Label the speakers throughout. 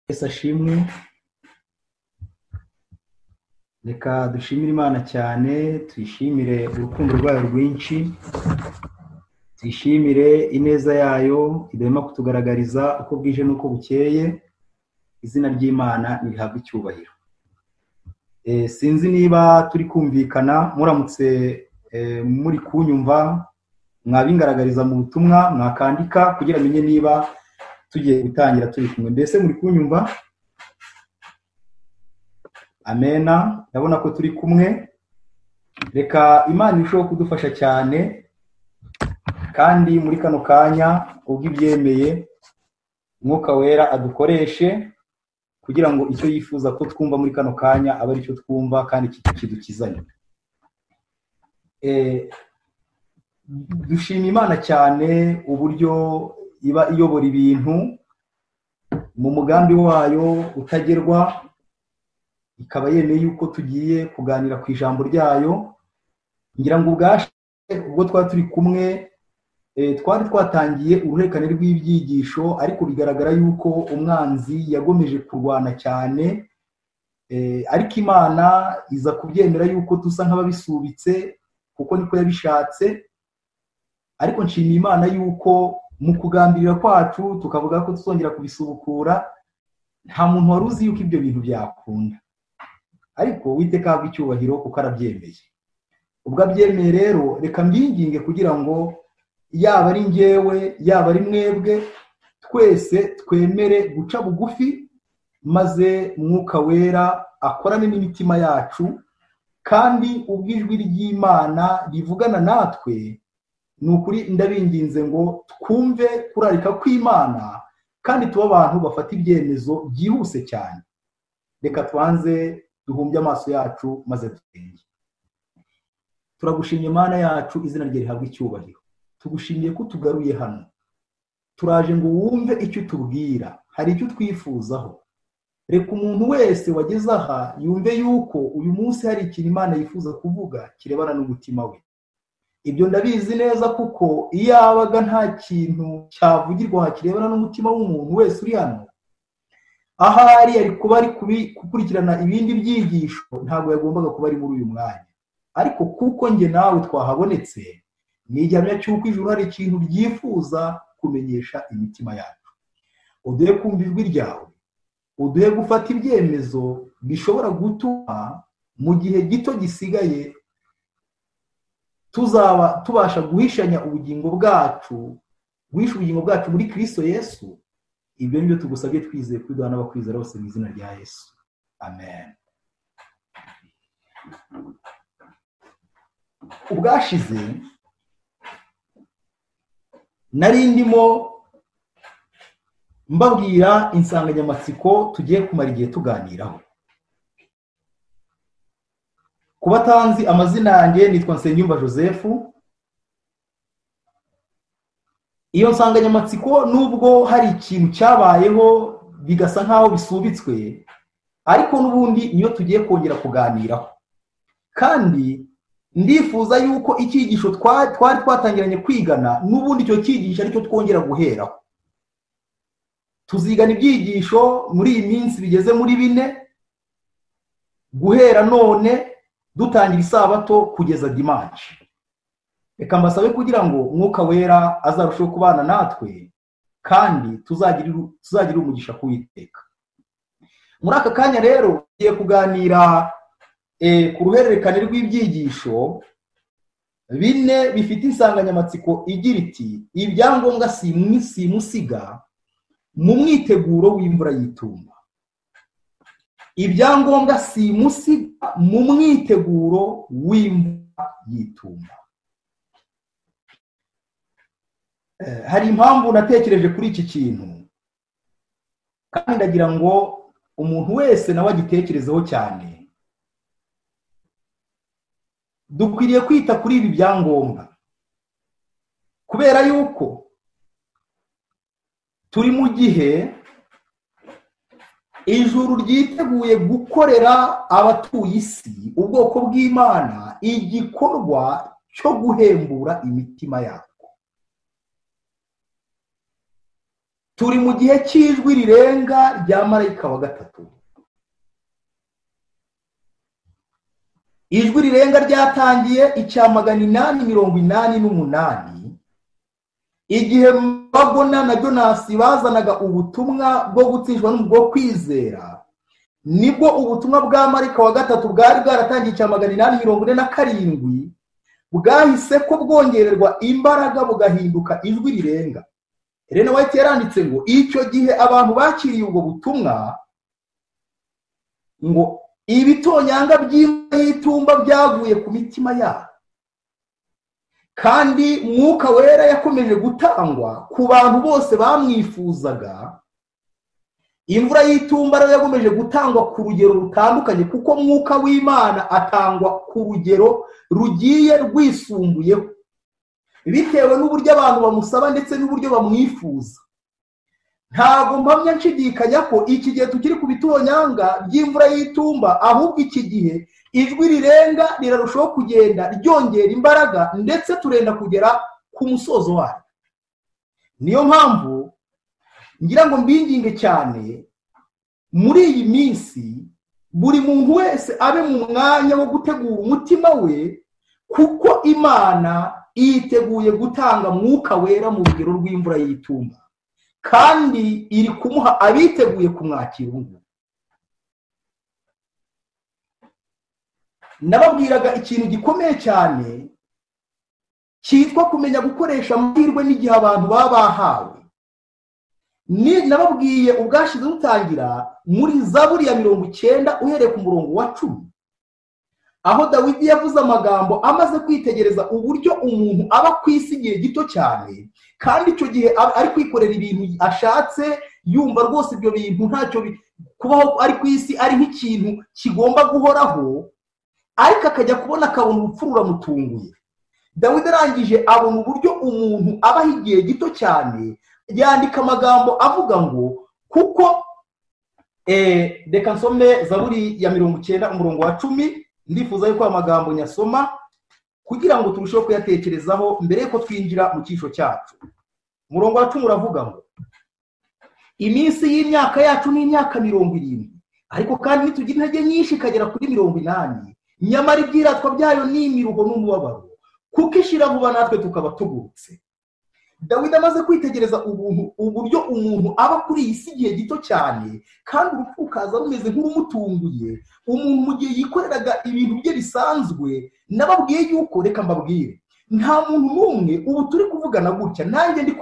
Speaker 1: wese ashimwe reka dushimire imana cyane tuyishimire urukundo rwayo rwinshi tuyishimire ineza yayo idahema kutugaragariza uko bwije n'uko bukeye izina ry'imana nirihabwe icyubahiro Eh, sinzi niba turi kumvikana muramutse eh, muri kunyumva mwabingaragariza mu butumwa mwakandika kugira menye niba tugiye gutangira turi kumwe mbese muri kunyumva amena ndabona ko turi kumwe reka imana irusheho kudufasha cyane kandi muri kano kanya ubwo ibyemeye umwuka wera adukoreshe kugira ngo icyo yifuza ko twumva muri kano kanya abe aricyo twumva kandi ki- kidukizanye Eh, dushima imana cyane uburyo iba iyobora ibintu mu mugambi wayo utagerwa ikaba yemeye yuko tugiye kuganira ku ijambo ryayo ngira ngo ubwashe ubwo twari turi kumwe eh, twari twatangiye uruhererekane rw'ibyigisho ariko bigaragara yuko umwanzi yagomeje kurwana cyane eh, ariko imana iza kubyemera yuko dusa nk'ababisubitse kuko niko yabishatse ariko nshimiye imana yuko mu kugambirira kwacu tukavuga ko tuzongera kubisubukura nta muntu wari uzi yuko ibyo bintu byakunda ariko witeka ahabwa icyubahiro kuko arabyemeye ubwo abyemeye rero reka mbyinginge kugira ngo yaba ari njyewe yaba ari mwebwe twese twemere guca bugufi maze mwuka wera akorane n'imitima yacu kandi ubwo ijwi ry'imana rivugana natwe ni ukuri ndabinginze ngo twumve kurarika kw'imana kandi tuba abantu bafata ibyemezo byihuse cyane reka tubanze duhumbye amaso yacu maze dutenge turagushimye mana yacu izina rye rihabwa icyubahiro tugushimiye ko tugaruye hano turaje ngo wumve icyo utubwira hari icyo twifuzaho reka umuntu wese wageze aha yumve yuko uyu munsi hari ikintu imana yifuza kuvuga kirebana n'umutima we ibyo ndabizi neza kuko iyo yabaga nta kintu cyavugirwa kirebana n'umutima w'umuntu wese uri hano ahari ari kuba ari kubi- gukurikirana ibindi byigisho ntabwo yagombaga kuba ari muri uyu mwanya ariko kuko njye nawe twahabonetse ni igihamya cy'uko ijuru hari ikintu byifuza kumenyesha imitima yacu uduhe kumva ijwi ryawe uduhe gufata ibyemezo bishobora gutuma mu gihe gito gisigaye tuzaba tubasha guhishanya ubugingo bwacu guhisha ubugingo bwacu muri kristo yesu ibyo ni byo tugusabye twizeye kubiduha n'abakwizera bose mu izina rya yesu amen ubwashize nari ndimo mbabwira insanganyamatsiko tugiye kumara igihe tuganiraho ku batanzi amazina yanjye nitwa nsengiyumva joseph iyo nsanganyamatsiko nubwo hari ikintu cyabayeho bigasa nk'aho bisubitswe ariko n'ubundi niyo tugiye kongera kuganiraho kandi ndifuza yuko icyigisho twa- twari twatangiranye kwigana n'ubundi icyo cyigisho aricyo twongera guheraho tuzigana ibyigisho muri iyi minsi bigeze muri bine guhera none dutangira isabato kugeza dimanshi reka mbasabe kugira ngo umwuka wera azarusheho kubana natwe kandi tuzagirire tuzagirire umugisha kuwiteka muri aka kanya rero tugiye kuganira eh, ku ruhererekane rw'ibyigisho bine bifite insanganyamatsiko igira iti ibyangombwa simu- simusiga mu mwiteguro w'imvura y'itumba ibyangombwa simusiga mu mwiteguro w'imvura y'itumba Eh, hari impamvu natekereje kuri iki kintu kandi ndagira ngo umuntu wese nawe agitekerezeho cyane dukwiriye kwita kuri ibi byangombwa kubera yuko turi mu gihe ijuru ryiteguye gukorera abatuye isi ubwoko bw'imana igikorwa cyo guhembura imitima yabo turi mu gihe cy'ijwi rirenga rya marayika wa gatatu ijwi rirenga ryatangiye icya magana inani mirongo inani n'umunani igihe babona na jonasi bazanaga ubutumwa bwo gutsishwa bwo kwizera nibwo ubutumwa bwa marayika wa gatatu bwari bwaratangiye icya magana inani mirongo ine na karindwi bwahise ko bwongererwa imbaraga bugahinduka ijwi rirenga rene wayiti yaranditse ngo icyo gihe abantu bakiriye ubwo butumwa ngo ibitonyanga by'inka y'itumba byavuye ku mitima yabo kandi mwuka wera yakomeje gutangwa ku bantu bose bamwifuzaga imvura y'itumba nayo yakomeje gutangwa ku rugero rutandukanye kuko mwuka w'imana atangwa ku rugero rugiye rwisumbuyeho bitewe n'uburyo abantu bamusaba ndetse n'uburyo bamwifuza ntabwo mpamya nshidikanya ko iki gihe tukiri ku bitonyanga by'imvura y'itumba ahubwo iki gihe ijwi rirenga rirarushaho kugenda ryongera imbaraga ndetse turenda kugera ku musozo wayo niyo mpamvu ngira ngo mbinginge cyane muri iyi minsi buri muntu wese abe mu mwanya wo gutegura umutima we kuko imana yiteguye gutanga mwuka wera mu rugero rw'imvura y'itumba kandi iri kumuha abiteguye kumwakira ubu nababwiraga ikintu gikomeye cyane cyitwa kumenya gukoresha amahirwe n'igihe abantu baba bahawe nababwiye ubwashize dutangira muri za buriya mirongo icyenda uhereye ku murongo wa cumi aho dawidi yavuze amagambo amaze kwitegereza uburyo umuntu aba ku isi igihe gito cyane kandi icyo gihe ari kwikorera ibintu ashatse yumva rwose ibyo bintu ntacyo kubaho ari ku isi ari nk'ikintu kigomba guhoraho ariko akajya kubona akabona urupfu ruramutunguye dawidi arangije abona uburyo umuntu abaho igihe gito cyane yandika amagambo avuga ngo kuko reka nsome zaburi ya mirongo icyenda umurongo wa cumi ndifuza yuko aya magambo nyasoma kugira ngo turusheho kuyatekerezaho mbere y'uko twinjira mu cyisho cyacu umurongo wa cumi uravuga ngo iminsi y'imyaka yacu ni imyaka mirongo irindwi ariko kandi ntitugira intege nyinshi ikagera kuri mirongo inani nyamara ibyiratwa byayo ni imiruho n'umubabaro kuko ishira vuba natwe tukaba tugurutse dawidi amaze kwitegereza ubuntu uburyo umuntu aba kuri iyi si igihe gito cyane kandi urupfu rukaza rumeze nk'urumutunguye umuntu mu gihe yikoreraga ibintu bye bisanzwe nababwiye yuko reka mbabwire nta muntu n'umwe ubu turi kuvugana gutya nanjye ndi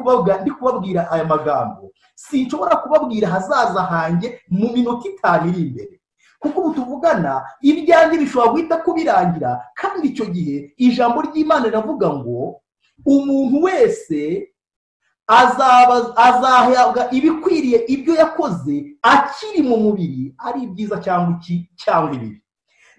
Speaker 1: kubabwira aya magambo sinshobora kubabwira ahazaza hanjye mu minota itanu iri imbere kuko ubu tuvugana ibyanjye bishobora guhita kubirangira kandi icyo gihe ijambo ry'imana riravuga ngo umuntu wese azahabwa ibikwiriye ibyo yakoze akiri mu mubiri ari ibyiza cyangwa iki cyangwa ibibi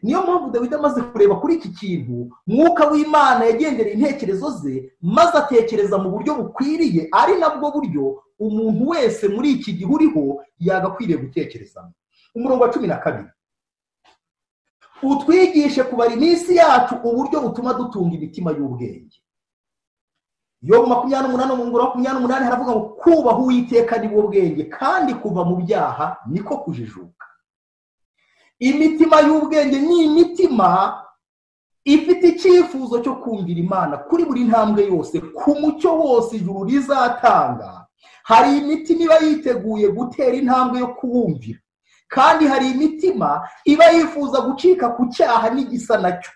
Speaker 1: niyo mpamvu dawidi amaze kureba kuri iki kintu mwuka w'imana yagendereye intekerezo ze maze atekereza mu buryo bukwiriye ari nabwo buryo umuntu wese muri iki gihe uriho yagakwiriye gutekerezamo umurongo wa cumi na kabiri utwigishe kubara iminsi yacu uburyo butuma dutunga imitima y'ubwenge yo makumyabiri n'umunani mu ngoro makumyabiri n'umunani haravuga ngo kubaha uwiteka ni bwo bwenge kandi kuva mu byaha niko kujijuka imitima y'ubwenge ni imitima ifite icyifuzo cyo kumvira imana kuri buri ntambwe yose ku mucyo wose ijuru rizatanga hari imitima iba yiteguye gutera intambwe yo kuwumvira kandi hari imitima iba yifuza gucika ku cyaha n'igisa nacyo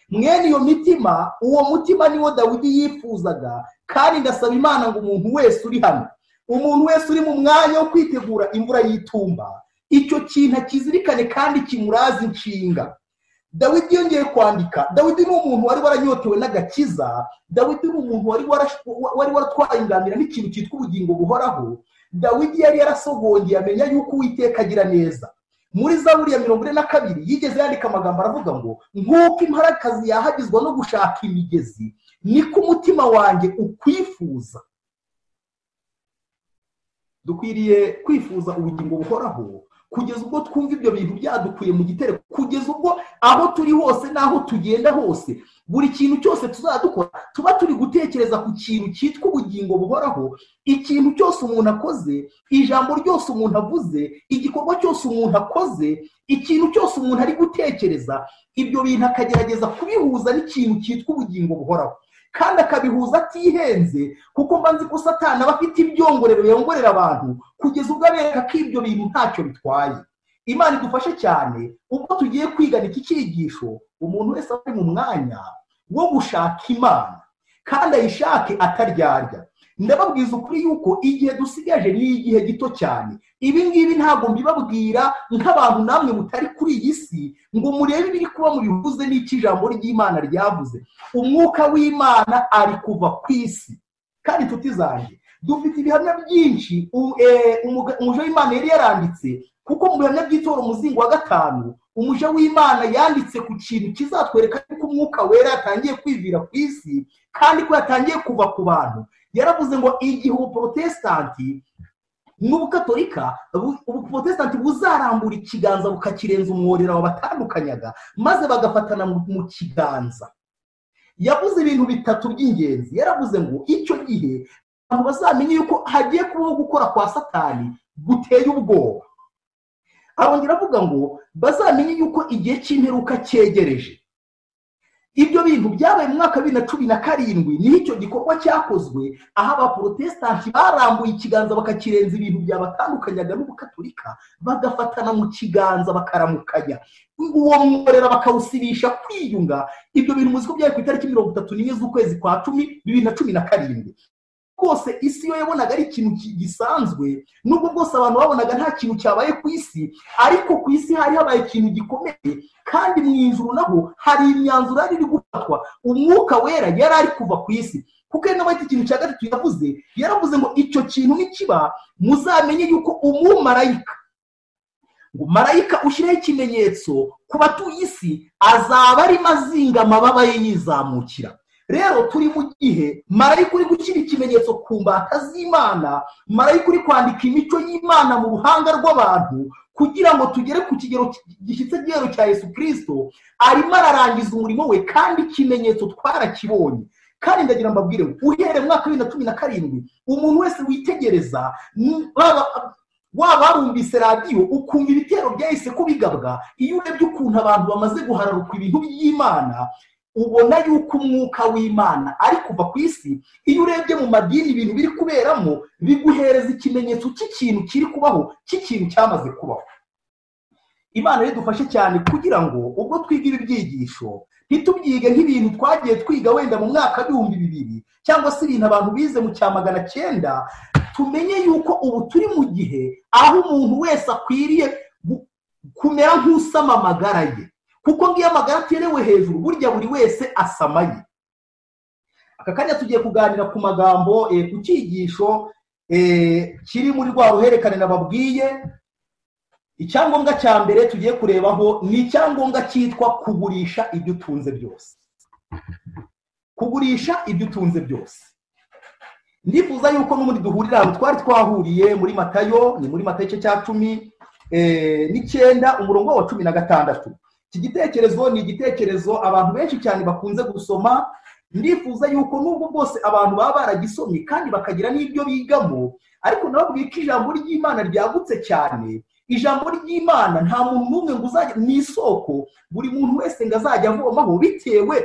Speaker 1: mwene iyo mitima uwo mutima niwo dawidi yifuzaga kandi ndasaba imana ngo umuntu wese uri hano umuntu wese uri mu mwanya wo kwitegura imvura y'itumba icyo kintu akizirikane kandi kimuraze inshinga dawidi yongeye kwandika dawidi ni umuntu wari waranyotewe n'agakiza dawidi ni umuntu wari waratwaye ingamira n'ikintu cyitwa ubugingo buhoraho dawidi yari yarasogongeye amenya yuko uwiteka agira neza muri zaburi ya mirongo ine na kabiri yigeze yandika amagambo aravuga ngo nk'uko imparakazi yahagizwa no gushaka imigezi niko umutima wanjye ukwifuza dukwiriye kwifuza ubugingo buhoraho kugeza ubwo twumva ibyo bintu byadukuye mu gitero kugeza ubwo aho turi hose n'aho tugenda hose buri kintu cyose tuzadukora tuba turi gutekereza ku kintu cyitwa ubugingo buhoraho ikintu cyose umuntu akoze ijambo ryose umuntu avuze igikorwa cyose umuntu akoze ikintu cyose umuntu ari gutekereza ibyo bintu akagerageza kubihuza n'ikintu cyitwa ubugingo buhoraho kandi akabihuza atihenze kuko mba nzi ko satana aba afite ibyongorero biyongorera abantu kugeza ubwo abereka ko ibyo bintu ntacyo bitwaye imana idufashe cyane ubwo tugiye kwigana iki cyigisho umuntu wese ari mu mwanya wo gushaka imana kandi ayishake ataryarya ndababwiza ukuri yuko igihe dusigaje ni igihe gito cyane ibi ngibi ntabwo mbibabwira nk'abantu namwe mutari kuri iyi si ngo murebe ibiri kuba mubivuze n'icyo ijambo ry'imana ryavuze umwuka w'imana ari kuva ku isi kandi inshuti zanjye dufite ibihamya byinshi umuja w'imana yari yaranditse kuko mu bihamya by'itora umuzingo wa gatanu umuja w'imana yanditse ku kintu kizatwereka ko umwuka wera yatangiye kwivira ku isi kandi ko yatangiye kuva ku bantu yaravuze ngo igihe ubuporotesitanti n'ubukatorika ubuporotesitanti buzarambura ikiganza bukakirenza umworera wabatandukanyaga maze bagafatana mu kiganza yavuze ibintu bitatu by'ingenzi yaravuze ngo icyo gihe abantu bazamenye yuko hagiye kubaho gukora kwa satani guteye ubwoba arongera avuga ngo bazamenye yuko igihe cy'imperuka cyegereje ibyo bintu byabaye mu mwaka wa bibiri na cumi na karindwi niho icyo gikorwa cyakozwe aho abaporotesitanti barambuye ikiganza bakakirenza ibintu byabatandukanyaga n'ubukaturika bagafatana mu kiganza bakaramukanya uwo mworera bakawusibisha kwiyunga ibyo bintu muzi ko byari ku itariki mirongo itatu n'imwe z'ukwezi kwa cumi bibiri na cumi na karindwi rwose isi yo yabonaga ari ikintu gisanzwe nubwo bwose abantu babonaga nta kintu cyabaye ku isi ariko ku isi hari habaye ikintu gikomeye kandi mu ijuru naho hari imyanzuro yari iri gufatwa umwuka wera yari ari kuva ku isi kuko ari nawe ikintu cya gatatu yavuze yaravuze ngo icyo kintu nikiba muzamenye yuko umumarayika ngo marayika ushyiraho ikimenyetso ku batuye isi azaba arimo azinga amababa ye yizamukira rero turi mu gihe marayika uri gushyira ikimenyetso ku mbata z'imana marayika uri kwandika imico y'imana mu ruhanga rw'abantu kugira ngo tugere ku kigero gishyitse igihero cya yesu kirisito arimo ararangiza umurimo we kandi ikimenyetso twarakibonye kandi ndagira mbabwire uhereye mu mwaka wa bibiri na cumi na karindwi umuntu wese witegereza waba warumvise radiyo ukumva ibitero byahise kubigabwa iyo urebye ukuntu abantu bamaze guhararuka ibintu by'imana ubona yuko umwuka w'imana ari kuva ku isi iyo urebye mu madini ibintu biri kuberamo biguhereza ikimenyetso cy'ikintu kiri kubaho cy'ikintu cyamaze kubaho imana ridufashe cyane kugira ngo ubwo twiga ibi byigisho ntitubyige nk'ibintu twagiye twiga wenda mu mwaka w'ibihumbi bibiri cyangwa se ibintu abantu bize mu cya magana cyenda tumenye yuko ubu turi mu gihe aho umuntu wese akwiriye kumera nk'usama amagara ye kuko ngiyo amagara aterewe hejuru burya buri wese asamaye aka kanya tugiye kuganira ku magambo ku cyigisho kiri muri rwa ruhererekane nababwiye icyangombwa cya mbere tugiye kurebaho ni icyangombwa cyitwa kugurisha ibyo utunze byose kugurisha ibyo utunze byose ndifuza yuko n'ubundi duhurira ahantu twari twahuriye muri matayo ni muri matayo igice cya cumi n'icyenda umurongo wa cumi na gatandatu iki gitekerezo ni igitekerezo abantu benshi cyane bakunze gusoma ndifuza yuko n'ubwo bwose abantu baba baragisomye kandi bakagira n'ibyo bigamo ariko nabo ko ijambo ry'imana ryagutse cyane ijambo ry'imana nta muntu n'umwe ngo uzajya mu isoko buri muntu wese ngo azajya avomaho bitewe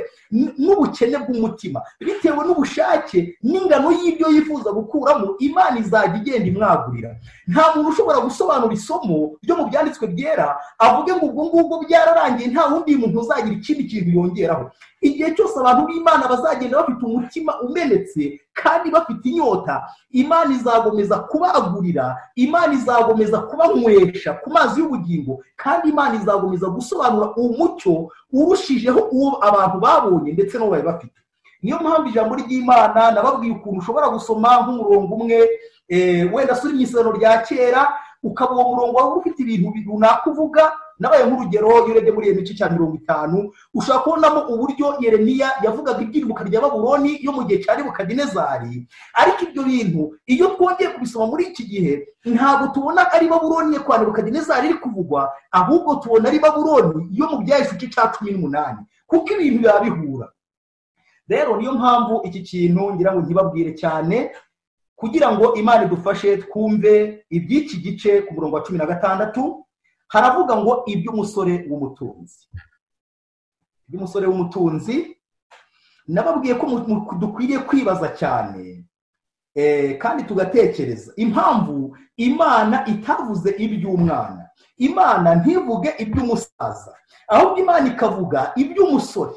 Speaker 1: n'ubukene bw'umutima bitewe n'ubushake n'ingano y'ibyo yifuza gukuramo imana izajya igenda imwagurira nta muntu ushobora gusobanura isomo ryo mu byanditswe byera avuge ngo ubwo ngubwo byararangiye nta wundi muntu uzagira ikindi kintu yongeraho igihe cyose abantu b'imana bazagenda bafite umutima umenetse kandi bafite inyota imana izagomeza kubagurira imana izagomeza kubanywesha ku mazi y'ubugingo kandi imana izagomeza gusobanura umucyo urushijeho uwo abantu babonye ndetse n'uwo bari bafite niyo mpamvu ijambo ry'imana nababwiye ukuntu ushobora gusoma nk'umurongo umwe wenda suri mu isano rya kera ukaba uwo murongo waba ufite ibintu runaka uvuga nabaye nk'urugero iyo urebye muri iyo mico cya mirongo itanu ushobora kubonamo uburyo yeremiya yavugaga iby'irubuka rya babuloni yo mu gihe cya nebukadinezari ariko ibyo bintu iyo twongeye kubisoma muri iki gihe ntabwo tubona ari babuloni kwa nebukadinezari iri kuvugwa ahubwo tubona ari babuloni yo mu byahise igice cya cumi n'umunani kuko ibintu biba bihura rero niyo mpamvu iki kintu ngira ngo ntibabwire cyane kugira ngo imana idufashe twumve iby'iki gice ku murongo wa cumi na gatandatu haravuga ngo iby'umusore w'umutunzi iby'umusore w'umutunzi nababwiye ko dukwiriye kwibaza cyane kandi tugatekereza impamvu imana itavuze iby'umwana imana ntivuge iby'umusaza ahubwo imana ikavuga iby'umusore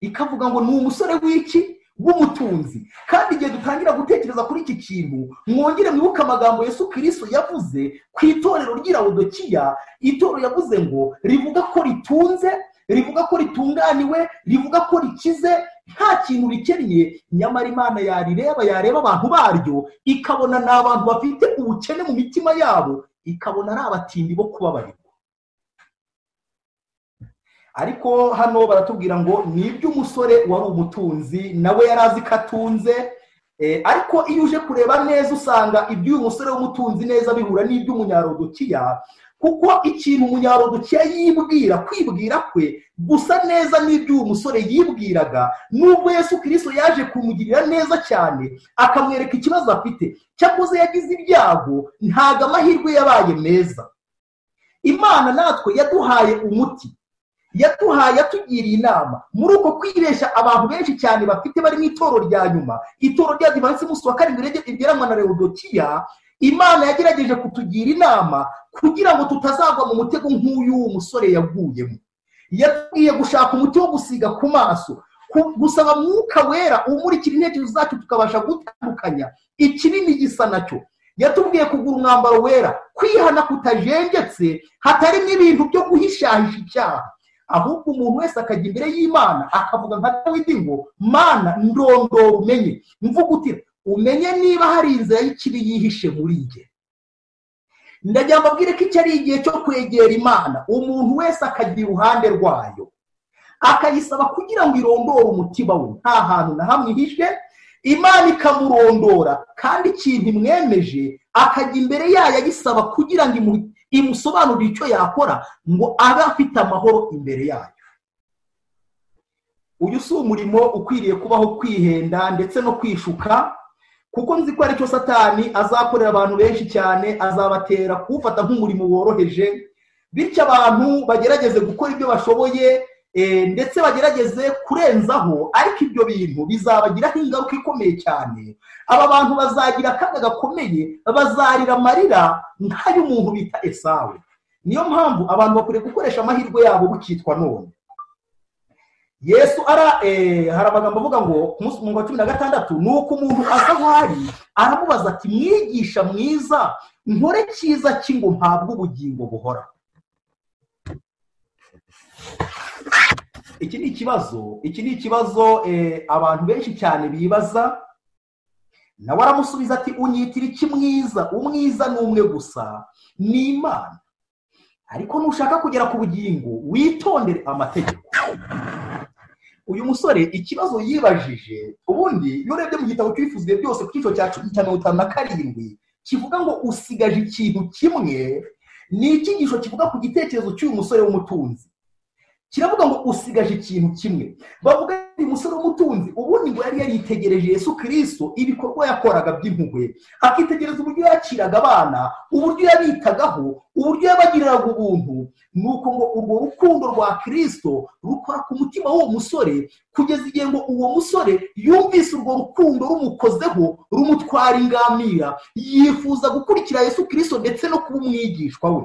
Speaker 1: ikavuga ngo ni umusore w'iki w'umutunzi kandi igihe dutangira gutekereza kuri iki kintu mwongere mwibuke amagambo Yesu kirisito yavuze ku itorero ry'irawodokiya itorero yavuze ngo rivuga ko ritunze rivuga ko ritunganiwe rivuga ko rikize nta kintu rikennye nyamara imana yarireba yareba abantu baryo ikabona ni abantu bafite ubukene mu mitima yabo ikabona ari abatindi bo kubabarirwa ariko hano baratubwira ngo ni iby'umusore wari umutunzi nawe yari azi ko atunze ariko iyo uje kureba neza usanga iby'uyu musore w'umutunzi neza bihura n'iby'umunyarodokiya kuko ikintu umunyarodokiya yibwira kwibwira kwe gusa neza n'iby'uyu musore yibwiraga nubwo yesu kirisito yaje kumugirira neza cyane akamwereka ikibazo afite cyakoze yagize ibyago ntabwo amahirwe yabaye meza imana natwe yaduhaye umuti yatuhaye yatugiriye inama muri uko kwibeshya abantu benshi cyane bafite bari mu itoro rya nyuma itoro rya divansi munsi wa karindwi rigeranwa na rewodokiya imana yagerageje kutugira inama kugira ngo tutazagwa mu mutego nk'uyu musore yaguyemo yatubwiye gushaka umuti wo gusiga ku maso gusaba mwuka wera umurikira intekerezo zacu tukabasha gutandukanya ikinini gisa nacyo yatubwiye kugura umwambaro wera kwihana kutajenjetse hatarimo ibintu byo guhishahisha icyaha ahubwo umuntu wese akajya imbere y'imana akavuga nka dawidi ngo mana ndondora umenye mvuga uti umenye niba hari inzira y'ikibi yihishe muri njye ndagira mbabwire ko iki ari igihe cyo kwegera imana umuntu wese akajya iruhande rwayo akayisaba kugira ngo irondore umutima we nta hantu na hamwe ihishe imana ikamurondora kandi ikintu imwemeje akajya imbere yayo ayisaba kugira ngo imusobanurire icyo yakora ngo abe afite amahoro imbere yayo uyu si umurimo ukwiriye kubaho kwihenda ndetse no kwishuka kuko nzi ko aricyo satani azakorera abantu benshi cyane azabatera kuwufata nk'umurimo woroheje bityo abantu bagerageze gukora ibyo bashoboye ndetse bagerageze kurenzaho ariko ibyo bintu bizabagiraho ingaruka ikomeye cyane aba bantu bazagira akaga gakomeye bazarira amarira nk'ay'umuntu bita esawe niyo mpamvu abantu bakwiriye gukoresha amahirwe yabo bukitwa none yesu ara hari amagambo avuga ngo ku munsi wa cumi na gatandatu ni uko umuntu asa nk'ahari aramubaza ati mwigisha mwiza nkore cyiza cy'ingo mpabwe ubugingo buhoraho iki ni ikibazo iki ni ikibazo abantu benshi cyane bibaza nawe aramusubiza ati unyitira iki mwiza umwiza ni umwe gusa ni imana ariko nushaka kugera ku bugingo witondere amategeko uyu musore ikibazo yibajije ubundi iyo urebye mu gitabo cy'ibifuzwe byose ku cyiciro cya cumi na mirongo itanu na karindwi kivuga ngo usigaje ikintu kimwe ni icyigisho kivuga ku gitekerezo cy'uyu musore w'umutunzi kiravuga ngo usigaje ikintu kimwe bavuga ngo umusore w'umutunzi ubundi ngo yari yaritegereje Yesu kirisito ibikorwa yakoraga by'impuhwe akitegereza uburyo yakiraga abana uburyo yabitagaho uburyo yabagiriraga ubuntu ni uko ngo urwo rukundo rwa kirisito rukora ku mutima w'uwo musore kugeza igihe ngo uwo musore yumvise urwo rukundo rumukozeho rumutwara ingamira yifuza gukurikira Yesu kirisito ndetse no kuba umwigishwa we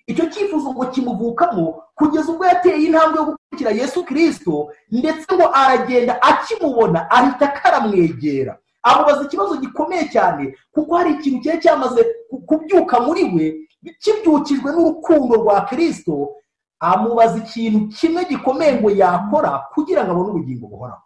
Speaker 1: icyo cyifuzo ngo kimuvukamo kugeza ubwo yateye intambwe yo gukurikira yesu kirisito ndetse ngo aragenda akimubona ahita akaramwegera amubaza ikibazo gikomeye cyane kuko hari ikintu cyari cyamaze kubyuka muri we kibyukijwe n'urukundo rwa kirisito amubaza ikintu kimwe gikomeye ngo yakora kugira ngo abone ubugingo buhoraho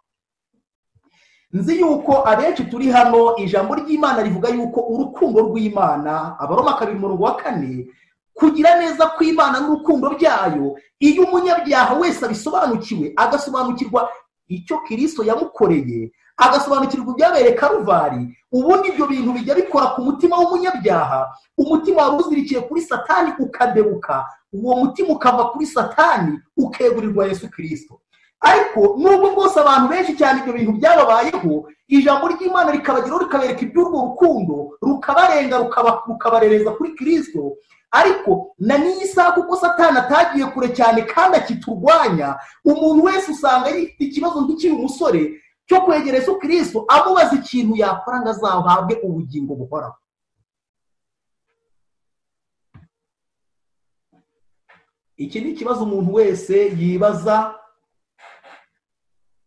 Speaker 1: nzi yuko abenshi turi hano ijambo ry'imana rivuga yuko urukundo rw'imana abaroma kabiri umurongo wa kane kugira neza kw'imana n'urukundo byayo iyo umunyabyaha wese abisobanukiwe agasobanukirwa icyo kirisito yamukoreye agasobanukirwa ibyabereye karuvari ubundi ibyo bintu bijya bikora ku mutima w'umunyabyaha umutima wari uzirikiye kuri satani ukadebuka uwo mutima ukava kuri satani ukegurirwa yesu kirisito ariko nubwo bwose abantu benshi cyane ibyo bintu byababayeho ijambo ry'imana rikabageraho rikabereka iby'urwo rukundo rukabarenga rukabarereza kuri kirisito ariko na n'iyi saha kuko satani atagiye kure cyane kandi akiturwanya umuntu wese usanga yifite ikibazo nk'ikiri umusore cyo kwegera Yesu kirisito amubaza ikintu yakora ngo azahabwe ubugingo buhoraho iki ni ikibazo umuntu wese yibaza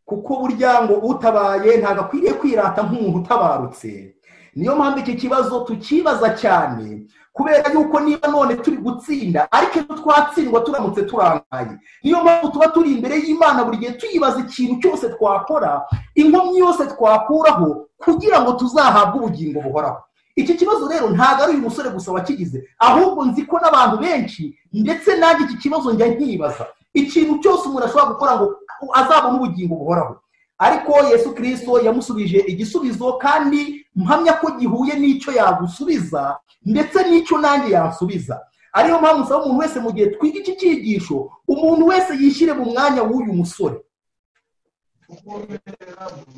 Speaker 1: kuko burya ngo utabaye ntabwo akwiriye kwirata nk'umuntu utabarutse niyo mpamvu iki kibazo tukibaza cyane kubera yuko niba none turi gutsinda ariko iyo twatsindwa turamutse turangaye niyo mpamvu tuba turi imbere y'imana buri gihe tuyibaza ikintu cyose twakora inkomyi yose twakuraho kugira ngo tuzahabwe ubugingo buhoraho iki kibazo rero ntabwo ari uyu musore gusa wakigize ahubwo nzi ko n'abantu benshi ndetse nanjye iki kibazo njya nkibaza ikintu cyose umuntu ashobora gukora ngo azabone ubugingo buhoraho ariko yesu kirisito yamusubije igisubizo kandi mpamya ko gihuye n'icyo yagusubiza ndetse n'icyo nanjye yansubiza ariyo mpamvu usaba umuntu wese mu gihe twiga iki cyigisho umuntu wese yishyire mu mwanya w'uyu musore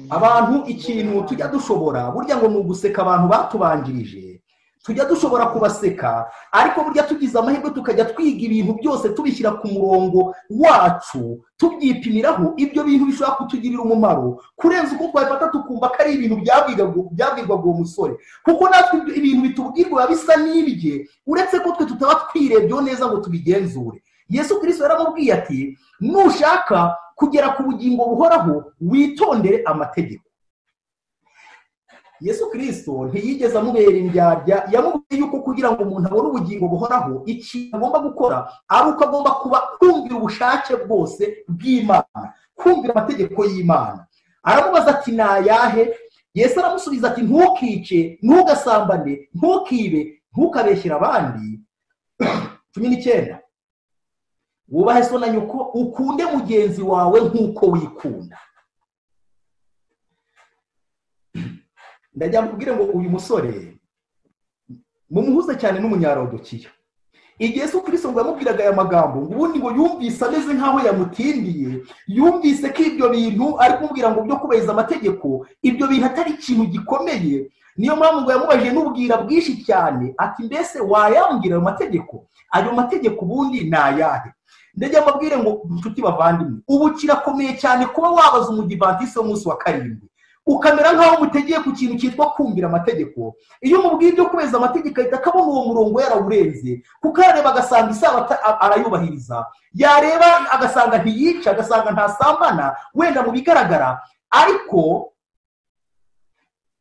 Speaker 1: abantu ikintu tujya dushobora burya ngo ni uguseka abantu batubanjirije tujya dushobora kubaseka ariko burya tugize amahirwe tukajya twiga ibintu byose tubishyira ku murongo wacu tubyipimiraho ibyo bintu bishobora kutugirira umumaro kurenza uko twabifata tukumva ko ari ibintu byabwirwaga uwo musore kuko natwe ibintu bitubwirwa biba bisa n'ibye uretse ko twe tutaba twirebyeho neza ngo tubigenzure yesu kirisito yaramubwiye ati nushaka kugera ku bugingo buhoraho witondere amategeko yesu kirisito ntiyigeze amubera indyarya yamubwiye yuko kugira ngo umuntu abone ubugingo buhoraho ikintu agomba gukora ari uko agomba kuba kumvira ubushake bwose bw'imana kumvira amategeko y'imana aramubaza ati ni ayahe yesu aramusubiza ati ntukice ntugasambane ntukibe ntukabeshyire abandi cumi n'icyenda wubahe so na nyoko ukunde mugenzi wawe nk'uko wikunda ndajya mbwire ngo uyu musore mumuhuze cyane n'umunyarodokiya igihe se ukuri ngo yamubwiraga aya magambo ngo ubundi ngo yumvise ameze nk'aho yamutindiye yumvise ko ibyo bintu ari kumubwira ngo byo kubahiriza amategeko ibyo bintu atari ikintu gikomeye niyo mpamvu ngo yamubajije n'ubwira bwinshi cyane ati mbese wayambwira ayo mategeko ayo mategeko ubundi ni ayahe ndajya mbabwire ngo inshuti bavandimwe ubu kirakomeye cyane kuba wabaza umudivatisi w'umunsi wa karindwi ukamera nk'aho mutegeye ku kintu cyitwa kumvira amategeko iyo umubwiye ibyo kubeza amategeko ahita akabona uwo murongo yarawurenze kuko yareba agasanga isabata arayubahiriza yareba agasanga ntiyica agasanga ntasambana wenda mu bigaragara ariko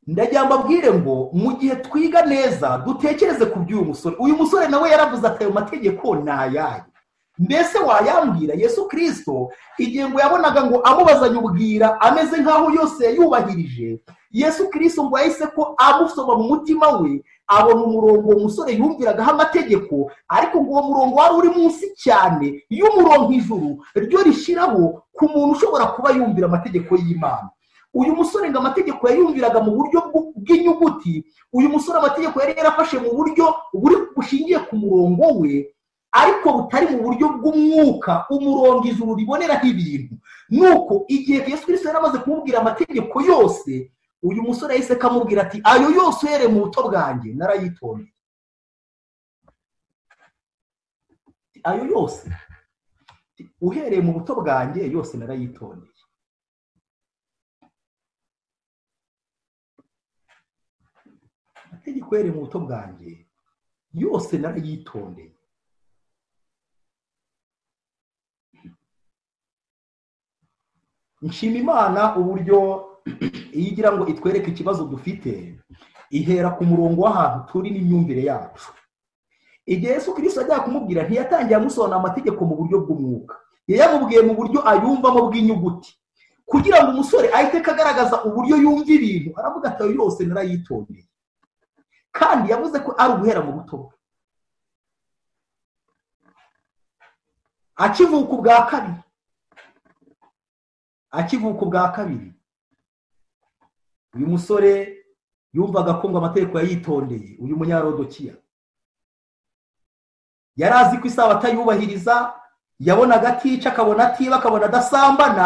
Speaker 1: ndagira mbabwire ngo mu gihe twiga neza dutekereze ku by'uyu musore uyu musore nawe yaravuze ati ayo mategeko ni ayayo mbese wayambwira yesu kirisito igihe ngo yabonaga ngo amubazanye ubwira ameze nk'aho yose yayubahirije yesu kirisito ngo yahise ko amusoma mu mutima we abona umurongo umusore yumviragaho amategeko ariko ngo uwo murongo wari uri munsi cyane y'umurongo ijuru ryo rishyiraho ku muntu ushobora kuba yumvira amategeko y'imana uyu musore ngo amategeko yayumviraga mu buryo bw'inyuguti uyu musore amategeko yari yarafashe mu buryo bushingiye ku murongo we ariko butari mu buryo bw'umwuka umurongo ijuru riboneraho ibintu nuko igihe yesu kirisito yari amaze kumubwira amategeko yose uyu musore yahise akamubwira ati ayo yose uhereye mu buto bwanjye narayitondeye ayo yose uhereye mu buto bwanjye yose narayitondeye amategeko uhereye mu buto bwanjye yose narayitondeye nshima imana uburyo iyo igira ngo itwereke ikibazo dufite ihera ku murongo w'ahantu turi n'imyumvire yacu igihe Yesu kirisito ajya kumubwira ntiyatangiye amusobanura amategeko mu buryo bw'umwuka yayamubwiye mu buryo ayumvamo bw'inyuguti kugira ngo umusore ahite agaragaza uburyo yumva ibintu aravuga ati ayo yose narayitondeye kandi yavuze ko ari uguhera mu buto bwe akivuka ubwa kabiri akivuka ubwa kabiri uyu musore yumvaga kumva amategeko yayitondeye uyu munyarodokiya yari azi ko isaha atayubahiriza yabonaga atica akabona atiba akabona adasambana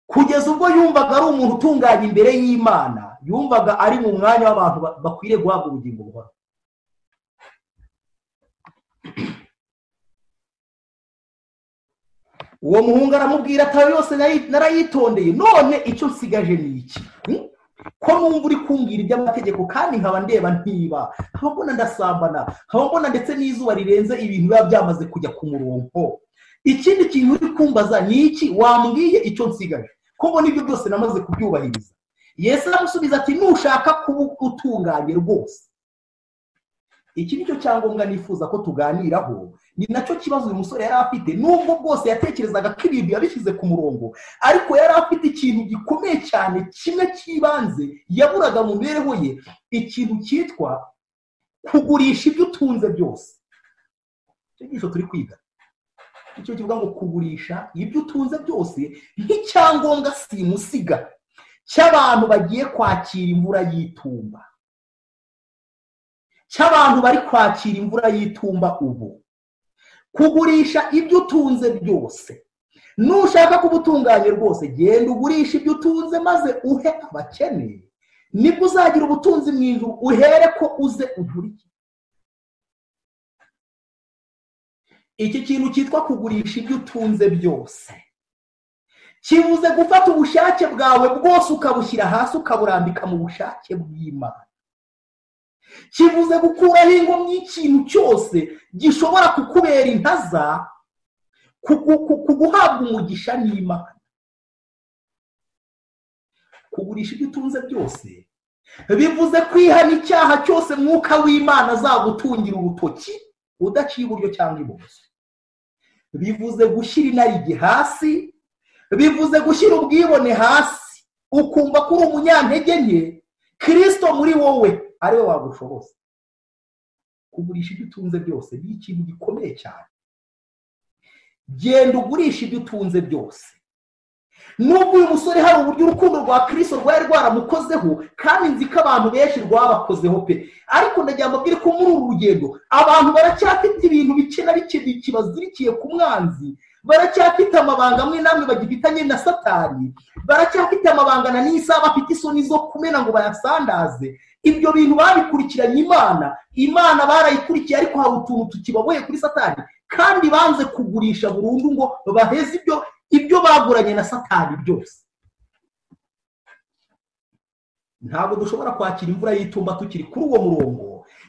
Speaker 1: kugeza ubwo yumvaga ari umuntu utunganye imbere y'imana yumvaga ari mu mwanya w'abantu bakwiriye guhabwa ubugingo buhoraho uwo muhungu aramubwira atawe yose narayitondeye none icyo nsigaje ni iki ko numva uri kumbwira iby'amategeko kandi nkaba ndeba ntiba nkaba mbona ndasambana nkaba mbona ndetse n'izuba rirenze ibintu biba byamaze kujya ku murongo ikindi kintu uri kumbaza ni iki wambwiye icyo nsigaje ko mbona ibyo byose namaze kubyubahiriza yesu aramusubiza ati nushaka kuba utunganye rwose iki nicyo cyangombwa nifuza ko tuganiraho ni nacyo kibazo uyu musore yari afite nubwo bwose yatekerezaga ko ibintu yabishyize ku murongo ariko yari afite ikintu gikomeye cyane kimwe cy'ibanze yaburaga mu mibereho ye ikintu cyitwa kugurisha ibyo utunze byose icyo turi kwiga nicyo kivuga ngo kugurisha ibyo utunze byose nk'icyangombwa simusiga cy'abantu bagiye kwakira imvura y'itumba cy'abantu bari kwakira imvura y'itumba ubu kugurisha ibyo utunze byose nushaka kuba utunganye rwose genda ugurisha ibyo utunze maze uhe abakene nibwo uzagira ubutunzi mu ijuru uhere ko uze ugurike iki kintu cyitwa kugurisha ibyo utunze byose kivuze gufata ubushake bwawe bwose ukabushyira hasi ukaburambika mu bushake bw'imana kivuze gukuraho inkomyi y'ikintu cyose gishobora kukubera intaza kuguhabwa umugisha n'imana kugurisha ibyo utunze byose bivuze kwihana icyaha cyose mwuka w'imana azagutungira urutoki udaciye iburyo cyangwa ibumoso bivuze gushyira inarijye hasi bivuze gushyira ubwibone hasi ukumva ko uri umunyantege nke kirisito muri wowe ariwe wagushoboza kugurisha ibyo utunze byose ni ikintu gikomeye cyane genda ugurisha ibyo utunze byose nubwo uyu musore hari uburyo urukundo rwa kirisito rwari rwaramukozeho kandi nzi ko abantu benshi rwabakozeho pe ariko ndagira ngo mbwire ko muri uru rugendo abantu baracyafite ibintu bike na bike kibazirikiye ku mwanzi baracyafite amabanga amwe n'amwe bagifitanye na satani baracyafite amabangana n'isaha bafite isoni zo kumena ngo bayasandaze ibyo bintu babikurikiranye imana imana barayikurikiye ariko hari utuntu tukibaboye kuri satani kandi banze kugurisha burundu ngo baheze ibyo ibyo baguranye na satani byose ntabwo dushobora kwakira imvura y'itumba tukiri kuri uwo murongo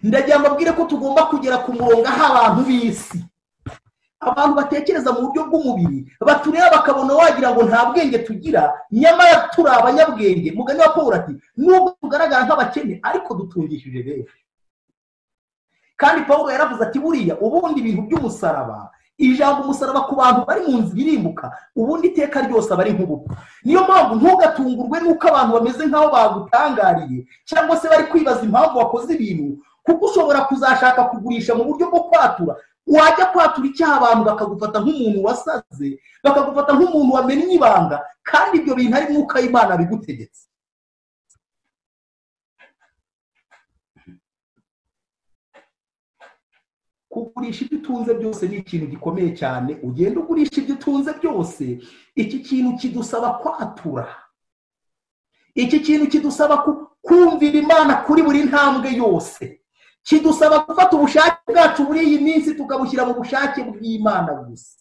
Speaker 1: ndagira ngo mbabwire ko tugomba kugera ku murongo aho abantu b'isi abantu batekereza mu buryo bw'umubiri batureba bakabona wagira ngo nta bwenge tugira nyamara turi abanyabwenge mugani wa paul ati nubwo tugaragara nk'abakene ariko dutungishije benshi kandi paul yaravuze ati buriya ubundi ibintu by'umusaraba ijambo umusaraba ku bantu bari mu nzira irimbuka ubundi iteka ryose aba ari nk'ubukwe niyo mpamvu ntugatungurwe n'uko abantu bameze nk'aho bagutangariye cyangwa se bari kwibaza impamvu wakoze ibintu kuko ushobora kuzashaka kugurisha mu buryo bwo kwatura wajya kwatura icyaha abantu bakagufata nk'umuntu wasaze bakagufata nk'umuntu wamennye ibanga kandi ibyo bintu ari mwuka w'imana bigutegetse kugurisha ibyo utunze byose ni ikintu gikomeye cyane ugenda ugurisha ibyo utunze byose iki kintu kidusaba kwatura iki kintu kidusaba kumvira imana kuri buri ntambwe yose kidusaba gufata ubushake bwacu muri iyi minsi tukabushyira mu bushake bw'imana gusa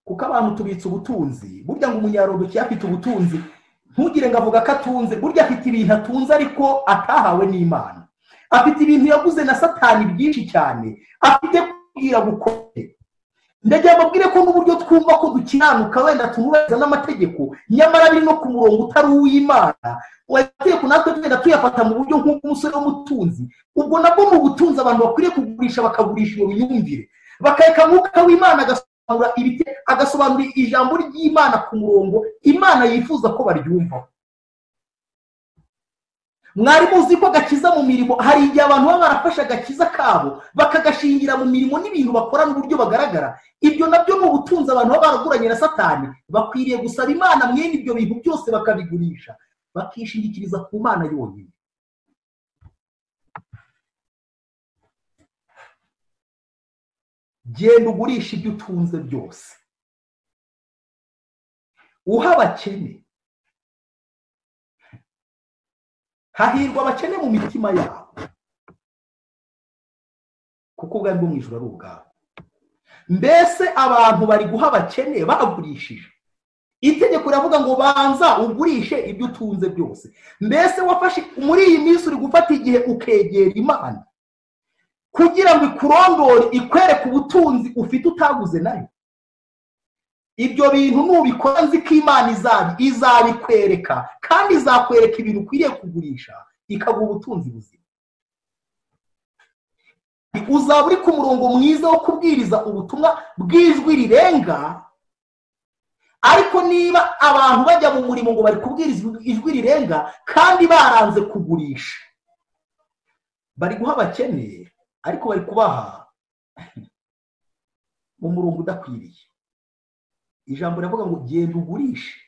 Speaker 1: kuko abantu tubitse ubutunzi burya ngo umunyarodoki afite ubutunzi ntugire ngo avuga ko atunze burya afite ibintu atunze ariko atahawe n'imana afite ibintu yaguze na satani byinshi cyane afite kubwira gukora ndagira mbabwire ko n'uburyo twumva ko dukiranuka wenda tunubahiriza n'amategeko nyamara biri no ku murongo utari uw'imana amategeko natwe tugenda tuyafata mu buryo nk'umusore w'umutunzi ubwo nabwo mu butunzi abantu bakwiriye kugurisha bakagurisha iyo myumvire bakareka mwuka w'imana agasobanura ijambo ry'imana ku murongo imana yifuza ko baryumvaho mwari muzi ko agakiza mu mirimo hari igihe abantu baba barafashe agakiza kabo bakagashingira mu mirimo n'ibintu bakora n'uburyo bagaragara ibyo nabyo ni ubutunzi abantu baba baraguranye na satani bakwiriye gusaba imana mwene ibyo bintu byose bakabigurisha bakishingikiriza ku mana yonyine genda ugurisha ibyo utunze byose uha abakene hahirwa abakene mu mitima yabo kuko ubwari bwo mu ijoro ari ubwabo mbese abantu bari guha abakene bagurishije itegeko riravuga ngo banza ugurishe ibyo utunze byose mbese wafashe muri iyi minsi uri gufata igihe ukegera imana kugira ngo ikurondore ikwereke ubutunzi ufite utaguze nayo ibyo bintu nubikora nzi ko imana izabikwereka kandi izakwereka ibintu ukwiriye kugurisha ikaguha ubutunzi buzima uzaba uri ku murongo mwiza wo kubwiriza ubutumwa bw'ijwi rirenga ariko niba abantu bajya mu murimo ngo bari kubwiriza ijwi rirenga kandi baranze kugurisha bari guha abakene ariko bari kubaha mu murongo udakwiriye ijambo riravuga ngo genda ugurishe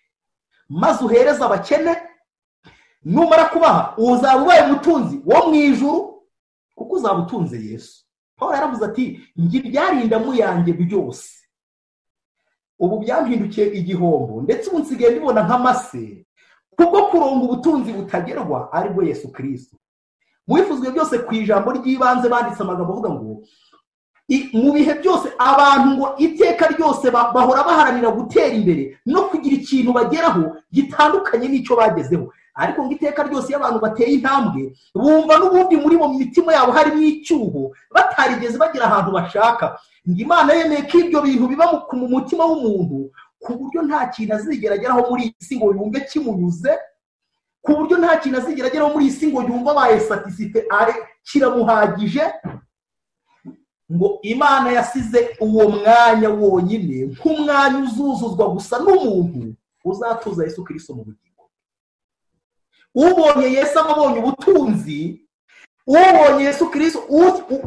Speaker 1: maze uhereze abakene numara kubaha uzaba ubaye umutunzi wo mu ijuru kuko uzaba utunze yesu paul yaravuze ati njye ibyarindamu yanjye byose ubu byampindukiye igihombo ndetse ubu nsigaye ndibona nk'amase kubwo kuronga ubutunzi butagerwa aribwo yesu kirisitu mwifuzwe byose ku ijambo ry'ibanze banditse amagambo avuga ngo mu bihe byose abantu ngo iteka ryose bahora baharanira gutera imbere no kugira ikintu bageraho gitandukanye n'icyo bagezeho ariko ngo iteka ryose iyo abantu bateye intambwe bumva n'ubundi muri mu mitima yabo harimo icyuho batarigeze bagera ahantu bashaka imana yemeye ko ibyo bintu biba mu mutima w'umuntu ku buryo nta kintu azigera ageraho muri iyi si ngo yumve kimunyuze ku buryo nta kintu azigera ageraho muri iyi si ngo yumve abaye satisite are kiramuhagije ngo imana yasize uwo mwanya wonyine nk'umwanya uzuzuzwa gusa n'umuntu uzatuza yesu kirisito mu bugingo ubonye yesu ababonye ubutunzi ubonye yesu kirisito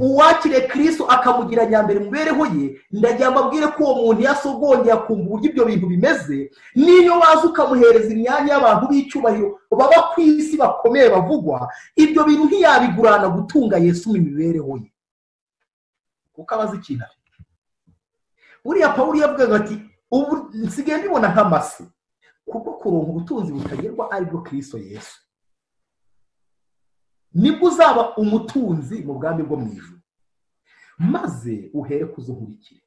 Speaker 1: uwakiriye kirisito akamugira nyambere mu mibereho ye ndagira mbabwire ko uwo muntu yasogongera akumva uburyo ibyo bintu bimeze n'iyo waza ukamuhereza imyanya y'abantu b'icyubahiro baba ku isi bakomeye bavugwa ibyo bintu ntiyabigurana gutunga yesu mu mibereho ye kuko aba azi ikintu afite buriya paul yavugaga ati ubu nsigaye mbibona nk'amase kuko kuronka ubutunzi butagerwa aribwo kirisito yesu nibwo uzaba umutunzi mu bwami bwo mu ijoro maze uhere kuzunkurikire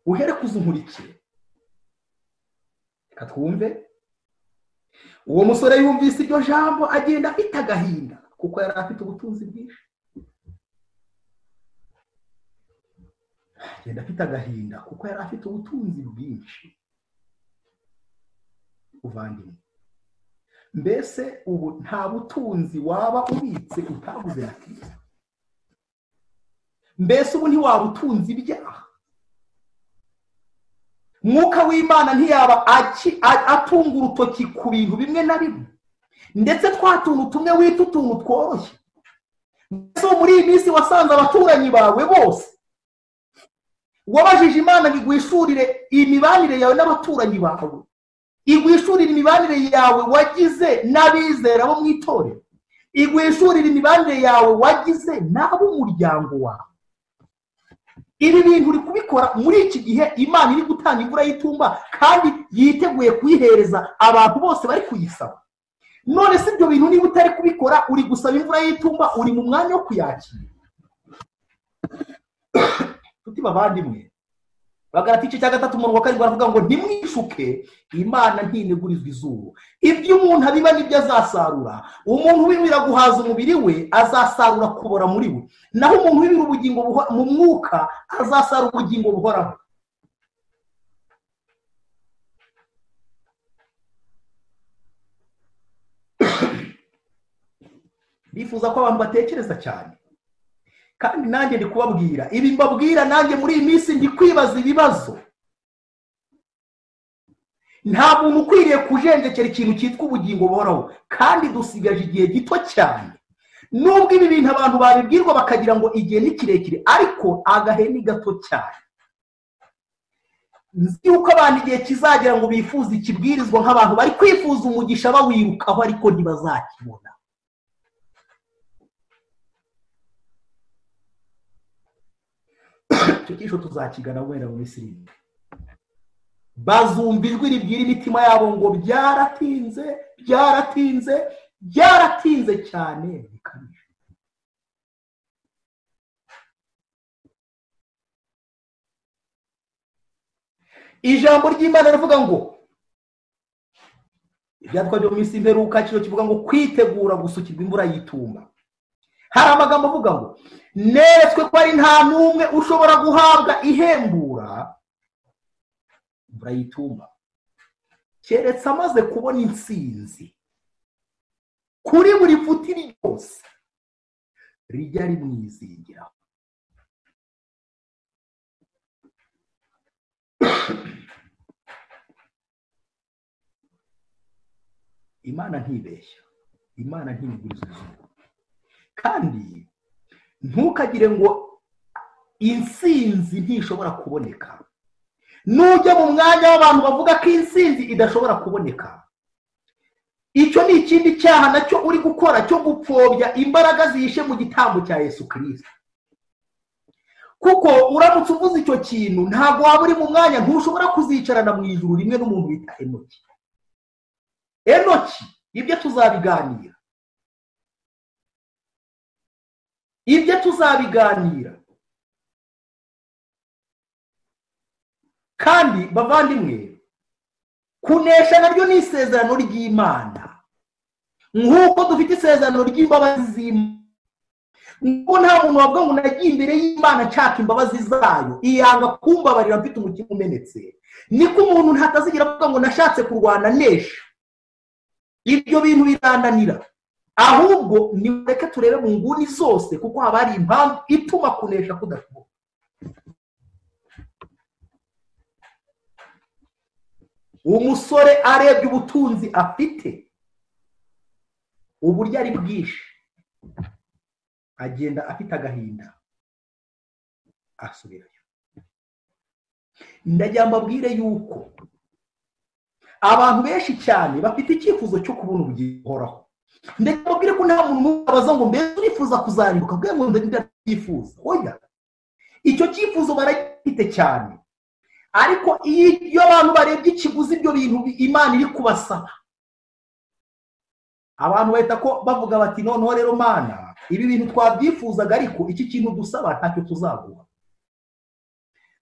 Speaker 1: uhere kuzunkurikire reka twumve uwo musore yumvise iryo jambo agenda afite agahinda kuko yari afite ubutunzi bwinshi agenda afite agahinda kuko yari afite ubutunzi bwinshi uvandimwe mbese ubu nta butunzi waba ubitse utaguze na kirisita mbese ubu ntiwaba utunze ibyaha mwuka w'imana ntiyaba atunga urutoki ku bintu bimwe na bimwe ndetse twa tuntu tumwe wita utuntu tworoshye mbese muri iyi minsi wasanze abaturanyi bawe bose wabajije imana ngo igwishurire imibanire yawe n'abaturanyi bawe igwishurire imibanire yawe wagize n'abizera bo mu itorero igwishurire imibanire yawe wagize n'ab'umuryango wawe ibi bintu uri kubikora muri iki gihe imana iri gutanga imvura y'itumba kandi yiteguye kuyihereza abantu bose bari kuyisaba none si ibyo bintu niba utari kubikora uri gusaba imvura y'itumba uri mu mwanya wo kuyakira tuti bavandimwe bagarata igice cya gatatu umurongo wa karindwi baravuga ngo ntimwishuke imana ntinegurizwa izuru ibyo umuntu abiba nibyo azasarura umuntu wibira guhaza umubiri we azasarura kubora muri we naho umuntu wibira ubugingo mu mwuka azasarura ubugingo buhoraho bifuza ko abantu batekereza cyane kandi nanjye ndi kubabwira ibi mbabwira nanjye muri iyi minsi ndi kwibaza ibibazo nta muntu ukwiriye kujenjekera ikintu cyitwa ubugingo buhoraho kandi dusigaje igihe gito cyane nubwo ibi bintu abantu babibwirwa bakagira ngo igihe ni kirekire ariko agahe ni gato cyane nzi yuko abantu igihe kizagira ngo bifuze ikibwirizwa nk'abantu bari kwifuza umugisha bawirukaho ariko ntibazakibona icyo cyisho tuzakigana wenda mu minsi irindwi bazumva ijwi ribwira imitima yabo ngo byaratinze byaratinze byaratinze cyane bikabije ijambo ry'imana rivuga ngo ibyatwa byo mu minsi imperuka kino kivuga ngo kwitegura gusukirwa imvura y'itumba hari amagambo avuga ngo neretswe ko ari nta n'umwe ushobora guhabwa ihembura imvura y'itumba keretse amaze kubona insinzi kuri buri futi ryose rijya rimwizingiraho imana ntibeshya imana ntibiguriza izuba kandi ntukagire ngo insinzi ntishobora kuboneka nujya mu mwanya w'abantu bavuga ko insinzi idashobora kuboneka icyo ni ikindi cyaha nacyo uri gukora cyo gupfobya imbaraga zihishe mu gitambo cya yesu kirisita kuko uramutse uvuze icyo kintu ntabwo waba uri mu mwanya ntushobora kuzicarana mu ijuru rimwe n'umuntu bita enoki enoki ibyo tuzabiganira ibyo tuzabiganira kandi bavandimwe kunesha naryo ni isezerano ry'imana nk'uko dufite isezerano ry'imbabazi z'imana nk'uko nta muntu wavuga ngo nagiye imbere y'imana nshaka imbabazi zayo iyanga kumbabarira mfite umutima umenetse niko umuntu ntatazigera avuga ngo nashatse kurwana nesha ibyo bintu birananira ahubwo nimureke turebe mu nguni zose kuko haba hari impamvu ituma kunesha kudashoboka umusore arebye ubutunzi afite uburyo ari bwinshi agenda afite agahinda asubirayo ndagira mbabwire yuko abantu benshi cyane bafite icyifuzo cyo kubona ubugingo buhoraho ndetse mbabwire ko nta muntu abaza ngo mbese urifuza kuzarimbuka bwe ngo ndabyifuza oya icyo cyifuzo baragifite cyane ariko iyo abantu barebye ikiguzi ibyo bintu imana iri kubasaba abantu bahita ko bavuga bati noneho rero mana ibi bintu twabyifuzaga ariko iki kintu dusaba ntacyo tuzaguha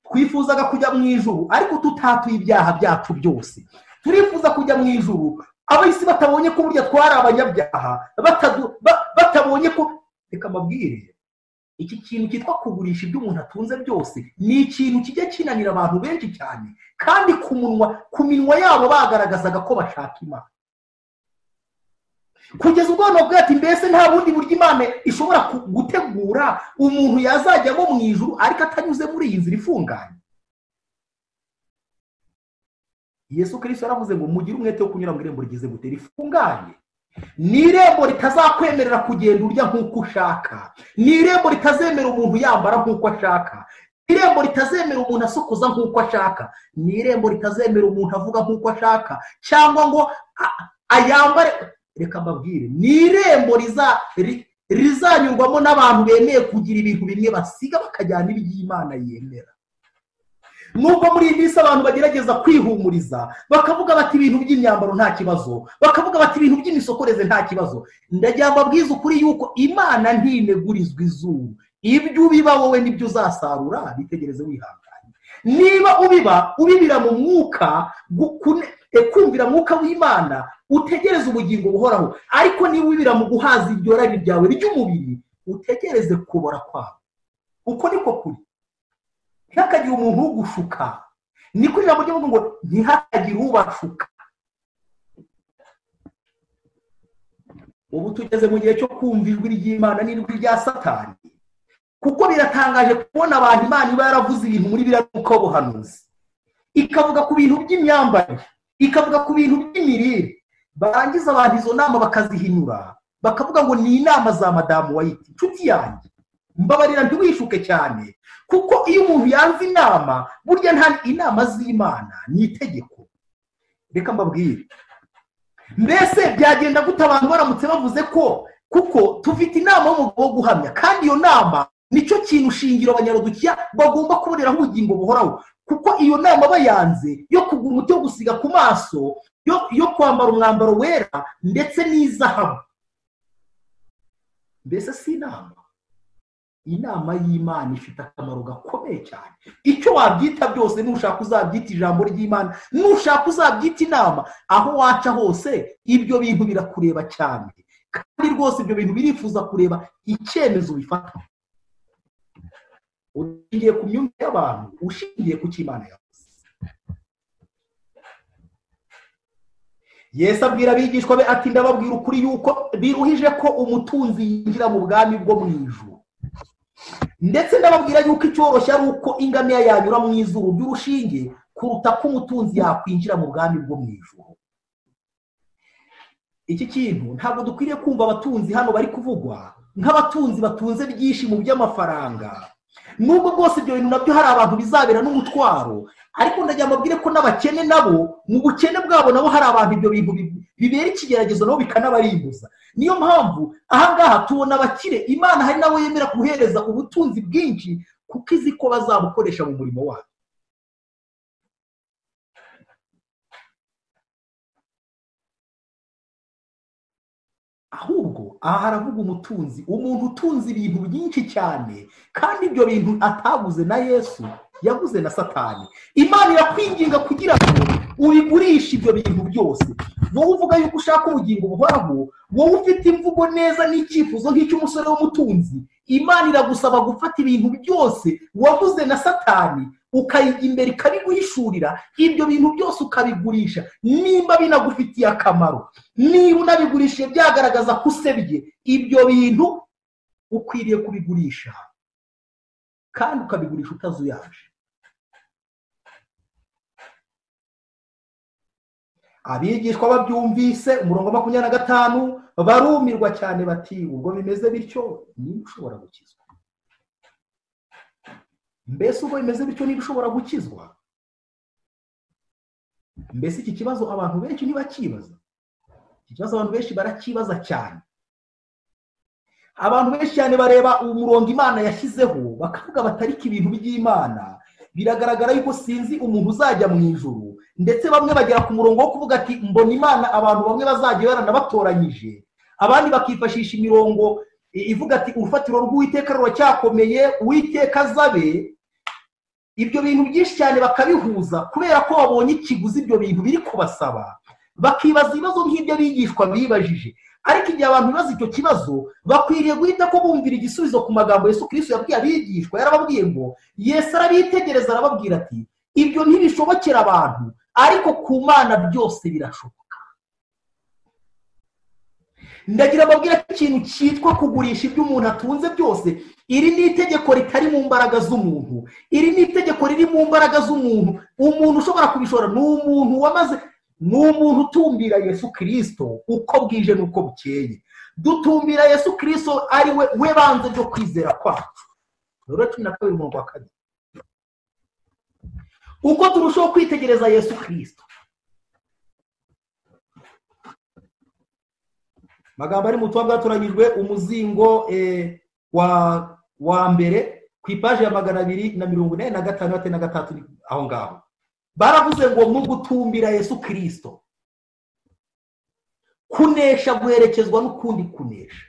Speaker 1: twifuzaga kujya mu ijuru ariko tutatuye ibyaha byacu byose turifuza kujya mu ijuru abahisi batabonye ko burya twari abanyabyaha batabonye ko reka mbabwire iki kintu cyitwa kugurisha ibyo umuntu atunze byose ni ikintu kijya kinanira abantu benshi cyane kandi ku munwa ku minwa yabo bagaragazaga ko bashaka imana kugeza ubwo ubwoko ati mbese nta bundi buryo imana ishobora gutegura umuntu yazajyamo mu ijuru ariko atanyuze muri iyi nzira ifunganye yesu kirisito yaravuze ngo mugire umwete wo kunyura mu irembo rigeze gute rifunganye ni irembo litazakwemerera kugenda urya nk'uko ushaka ni irembo litazemera umuntu yambara nk'uko ashaka ni irembo litazemera umuntu asokoza nk'uko ashaka ni irembo litazemera umuntu avuga nk'uko ashaka cyangwa ngo ayambare reka mbabwire ni irembo rizanyurwamo n'abantu bemeye kugira ibintu bimwe basiga bakajyana iby'imana yemera nubwo muri iyi minsi abantu bagerageza kwihumuriza bakavuga bati ibintu by'imyambaro nta kibazo bakavuga bati ibintu by'imisokoreze nta kibazo ndagira ngo abwize ukuri yuko imana ntinegurizwa izuba ibyo ubiba wowe nibyo uzasarura bitegereze wihanganye niba ubiba ubibira mu mwuka kumvira mwuka w'imana utegereze ubugingo buhoraho ariko niba ubibira mu guhaza iryo rari ryawe ry'umubiri utegereze kubora kwawe uko niko kuri ntihakagire umuntu ugushuka niko ijambo ry'umuntu ngo ntihakagire ubashuka ubu tugeze mu gihe cyo kumva ijwi ry'imana n'ijwi rya satani kuko biratangaje kubona abantu imana iba yaravuze ibintu muri biriya mwuka w'ubuhanuzi ikavuga ku bintu by'imyambarire ikavuga ku bintu by'imirire barangiza abantu izo nama bakazihinyura bakavuga ngo ni inama za madamu wayiti inshuti yanjye mbabarira ntiwishuke cyane kuko iyo umuntu yanze inama burya nta inama z'imana ni itegeko reka mbabwire mbese byagenda gute abantu baramutse bavuze ko kuko tufite inama y'umugabo wo guhamya kandi iyo nama nicyo kintu shingiro abanyarudukiya bagomba kuboneraho ubugingo buhoraho kuko iyo nama bayanze yo kugura umuti wo gusiga ku maso yo kwambara umwambaro wera ndetse n'izahabu mbese si inama inama y'imana ifite akamaro gakomeye cyane icyo wabyita byose nushaka uzabyita ijambo ry'imana nushaka uzabyita inama aho waca hose ibyo bintu birakureba cyane kandi rwose ibyo bintu birifuza kureba icyemezo bifata ushingiye ku myumvire y'abantu ushingiye ku cy'imana yavuze yesu abwira abigishwa be ati ndababwira ukuri yuko biruhije ko umutunzi yinjira mu bwami bwo mu ijuru ndetse ndababwira yuko icyoroshye ari uko ingamiya yanyura mu izuru ry'urushinge kuruta ko umutunzi yakwinjira mu bwami bwo mu ijuru iki kintu ntabwo dukwiriye kumva abatunzi hano bari kuvugwa nk'abatunzi batunze byinshi mu by'amafaranga nubwo bwose ibyo bintu nabyo hari abantu bizabera n'umutwaro ariko ndagira mbabwire ko n'abakene nabo mu bukene bwabo nabo hari abantu ibyo bintu bibera ikigeragezo nabo bikanabarimbuza niyo mpamvu ahangaha tubona abakire imana hari nabo yemera guhereza ubutunzi bwinshi kuko izi ko bazabukoresha mu murimo wayo ahubwo aha haravuga umutunzi umuntu utunze ibintu byinshi cyane kandi ibyo bintu ataguze na yesu yaguze na satani imana irakwinginga kugira ngo ubigurishe ibyo bintu byose wowe uvuga yuko ushaka ubugingo buhoraho wowe ufite imvugo neza n'icyifuzo nk'icy'umusore w'umutunzi imana iragusaba gufata ibintu byose waguze na satani ukayijya imbere ikabiguhishurira ibyo bintu byose ukabigurisha nimba binagufitiye akamaro niba unabigurishije byagaragaza ko usebye ibyo bintu ukwiriye kubigurisha kandi ukabigurisha utazuyaje abigishwa babyumvise umurongo wa makumyabiri na gatanu barumirwa cyane bati ubwo bimeze bityo niba ushobora gukizwa mbese ubwo bimeze bityo niba ushobora gukizwa mbese iki kibazo abantu benshi ntibakibaza iki kibazo abantu benshi barakibaza cyane abantu benshi cyane bareba umurongo imana yashyizeho bakavuga batarika ibintu by'imana biragaragara yuko sinzi umuntu uzajya mu ijoro ndetse bamwe bagera ku murongo wo kuvuga ati mbona imana abantu bamwe bazajya baranabatoranyije abandi bakifashisha imirongo ivuga ati urufatiro rw'uwiteka ruracyakomeye uwiteka azabe ibyo bintu byinshi cyane bakabihuza kubera ko babonye ikiguzi ibyo bintu biri kubasaba bakibaza ibibazo nk'ibyo bigishwa bibajije ariko igihe abantu bibaza icyo kibazo bakwiriye guhita ko bumvira igisubizo ku magambo Yesu kiriswi yabwiye abigishwa yarababwiye ngo Yesu arabitegereza arababwira ati ibyo ntibishobokera abantu ariko ku mana byose birashoboka ndagira ababwira ko ikintu cyitwa kugurisha ibyo umuntu atunze byose iri ni itegeko ritari mu mbaraga z'umuntu iri ni itegeko riri mu mbaraga z'umuntu umuntu ushobora kubishora ni umuntu wamaze ni umuntu utumbira yesu kirisito uko bwije n'uko bukeye dutumbira yesu kirisito ari we we banze byo kwizera kwacu rero cumi na kabiri umurongo wa kabiri uko turushaho kwitegereza yesu kirisito amagambo ari mu tuba bwatoranyijwe umuzingo wa mbere ku ipaji ya magana abiri na mirongo ine na gatanu na gatatu aho ngaho baravuze ngo mu gutumbira yesu kirisito kunesha guherekezwa n'ukundi kunesha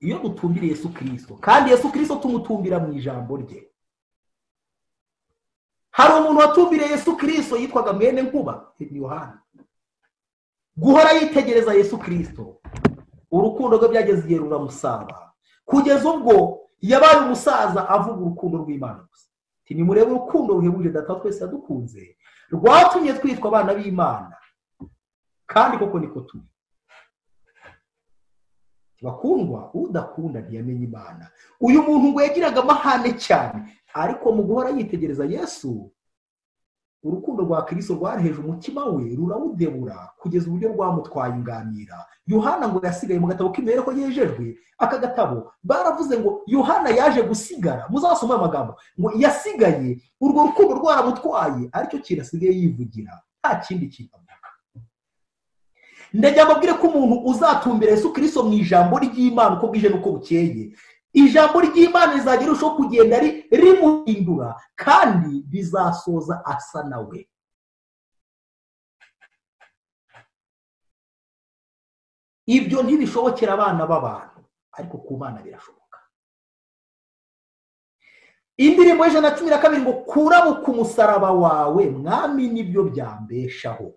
Speaker 1: iyo dutumbira yesu kirisito kandi yesu kirisito tumutumbira mu ijambo rye hari umuntu watumbiriye yesu kirisito yitwaga mwene nkuba ni yohani guhora yitegereza yesu kirisito urukundo rwe byageze igihe ruramusaba kugeza ubwo yabaye umusaza avuga urukundo rw'imana gusa nimurebe urukundo ruhebuje data twese yadukunze rwatumye twitwa abana b'imana kandi koko niko turi bakundwa udakunda ntiyamenya imana uyu muntu ngo yagiraga amahane cyane ariko mu guhora yitegereza yesu urukundo rwa kirisito rwareheje umutima we rurawudebura kugeza uburyo rwamutwaye inganira yohana ngo yasigaye mu gatabo k'imibereho yejejwe aka gatabo baravuze ngo yohana yaje gusigara muzasome amagambo ngo yasigaye urwo rukundo rwaramutwaye aricyo kintu asigaye yivugira nta kindi kintu avuga ndajya mbabwire ko umuntu uzatumbira Yesu kirisito mu ijambo ry'imana uko bwije n'uko bukeye ijambo ry'imana rizajya rirushaho kugenda rimuhindura kandi rizasoza asa nawe ibyo ntibishobokera abana b'abantu ariko ku bana birashoboka indirimbo y'ijana na cumi na kabiri ngo kurabuka umusaraba wawe mwami nibyo byambeshaho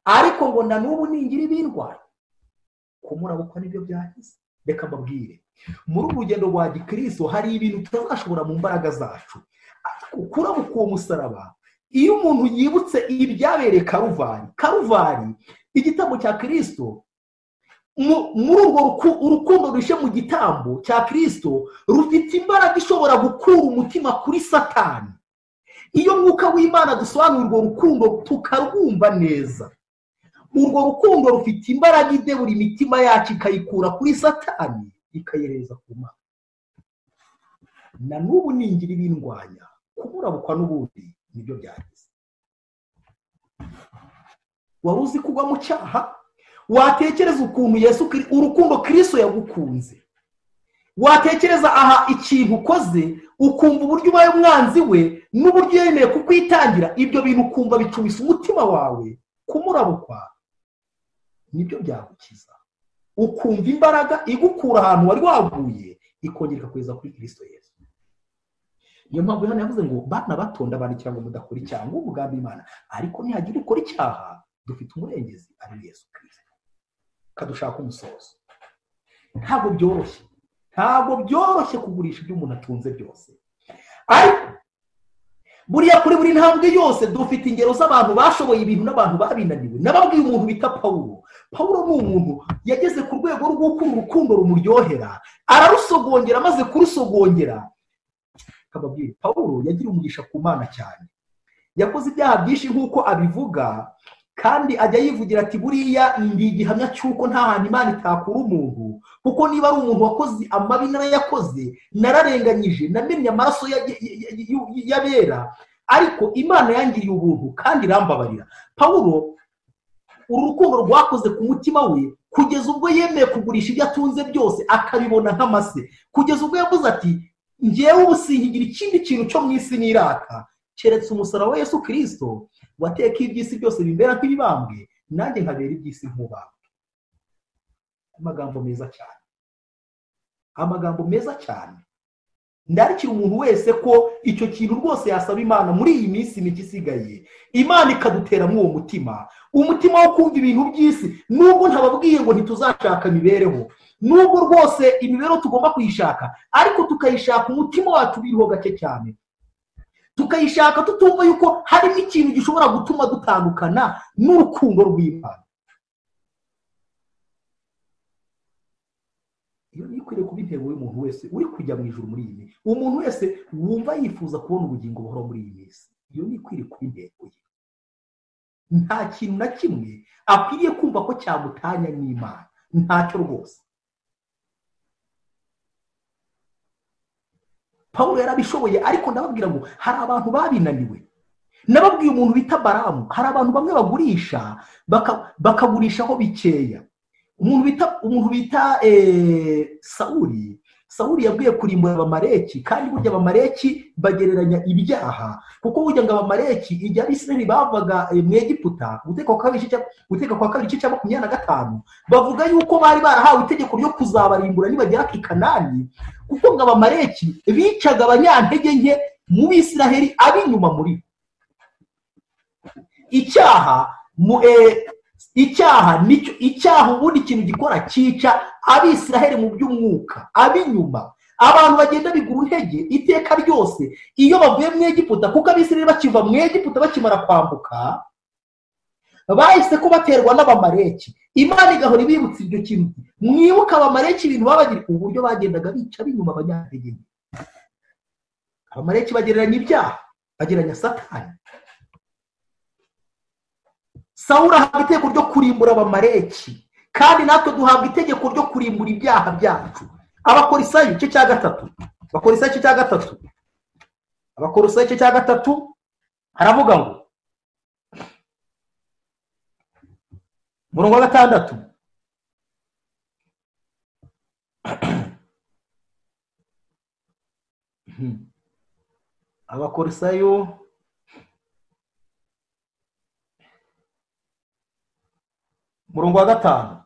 Speaker 1: ariko ngo na n'ubu ningira ibindwaye kumurabukwa nibyo byagize reka mbabwire muri ubu rugendo rwa gikristo hari ibintu tutazashobora mu mbaraga zacu kurabuka uwo musaraba iyo umuntu yibutse ibyabereye karuvari karuvari igitambo cya kirisito muri urwo urukundo rushe mu gitambo cya kirisito rufite imbaraga ishobora gukura umutima kuri satani iyo mwuka w'imana dusobanura urwo rukundo tukarwumva neza urwo rukundo rufite imbaraga idebura imitima yacu ikayikura kuri satani ikayehereza ku mana na n'ubu ningira ibindwanya kuburabukwa n'ubundi nibyo byagize wari uzi kugwa mu cyaha watekereza ukuntu yesu urukundo kiriso yagukunze watekereza aha ikintu ukoze ukumva uburyo ubaye umwanzi we n'uburyo yemeye kukwitangira ibyo bintu ukumva bicumisa umutima wawe kumurabukwa nibyo byagukiza ukumva imbaraga igukura ahantu wari waguye ikongera ikakugeza kuri kirisito yesu niyo mpamvu hano yavuze ngo bana bato ndabandikira ngo mudakora icyaha ngo Imana ariko nihagira ukora icyaha dufite umurengezi ari Yesu kirisito kadushaka umusozo ntabwo byoroshye ntabwo byoroshye kugurisha ibyo umuntu atunze byose ariko buriya kuri buri ntambwe yose dufite ingero z'abantu bashoboye ibintu n'abantu babinaniwe nababwiye umuntu bita pawuro pawuro ni umuntu yageze ku rwego rw'uko urukundo rumuryohera ararusogongera amaze kurusogongera akababwira pawuro yagira umugisha ku mana cyane yakoze ibyaha byinshi nk'uko abivuga kandi ajya yivugira ati buriya ni igihamya cy'uko nta hantu imana itakura umuntu kuko niba ari umuntu wakoze amabi narayakoze nararenganyije namenye amaraso y'abera ariko imana yangiriye ubuntu kandi irambabarira pawuro uru rukundo rwakoze ku mutima we kugeza ubwo yemeye kugurisha ibyo atunze byose akabibona nk'amase kugeza ubwo yavuze ati ngewe ubusingigira ikindi kintu cyo mu isi n'iraka keretse umusaraba wa yesu kirisito wateka iby'isi byose bimera nk'ibibambwe nanjye nkabera iby'isi nk'ubambwe amagambo meza cyane amagambo meza cyane ndarikira umuntu wese ko icyo kintu rwose yasaba imana muri iyi minsi mike isigaye imana ikaduteramo uwo mutima umutima wo kumva ibintu by'isi nubwo ntababwiye ngo ntituzashaka imibereho nubwo rwose imibereho tugomba kuyishaka ariko tukayishaka umutima wacu biriho gake cyane tukayishaka tutumva yuko harimo ikintu gishobora gutuma dutandukana n'urukundo rw'imana iyo niyo ikwiriye kuba intego y'umuntu wese uri kujya mu ijoro muri iyi minsi umuntu wese wumva yifuza kubona ubugingo buhora muri iyi minsi iyo niyo ikwiriye kuba intego ye nta kintu na kimwe akwiriye kumva ko cyamutanya n'imana ntacyo rwose paul yarabishoboye ariko ndababwira ngo hari abantu babinaniwe nababwiye umuntu bita baramu hari abantu bamwe bagurisha bakagurishaho bikeya umuntu bita umuntu bita sawuri sawuri yabwiye kurimbura abamareki kandi burya abamareki bagereranya ibyaha kuko burya ngo abamareki igihe abisirayeli bavaga mu egiputa guteka kwa kabiri cya makumyabiri na gatanu bavuga yuko bari barahawe itegeko ryo kuzabarimbura nibagera ku ikanani kuko ngo abamareki bicaga abanyantege nke mu bisiraheli ab'inyuma muri icyaha mu icyaha nicyo icyaha ubundi ikintu gikora cyica abisiraheli mu by'umwuka ab'inyuma abantu bagenda bigura intege iteka ryose iyo bavuye mu egiputa kuko abisiraheli bakiva mu egiputa bakimara kwambuka bahise ko baterwa n'abamareki imana igahora ibibutsa ibyo kintu mwibuka abamareki ibintu babagira uburyo bagendaga bica b'inyuma abanyantege nke abamareki bagereranya ibyaha ageranya satani sawura ahabwa itegeko ryo kurimbura abamareki kandi natwe duhabwa itegeko ryo kurimbura ibyaha byacu abakorisayo igice cya gatatu abakorisayo igice cya gatatu abakorisayo igice cya gatatu haravuga ngo umurongo wa gatandatu abakorisayo umurongo wa gatanu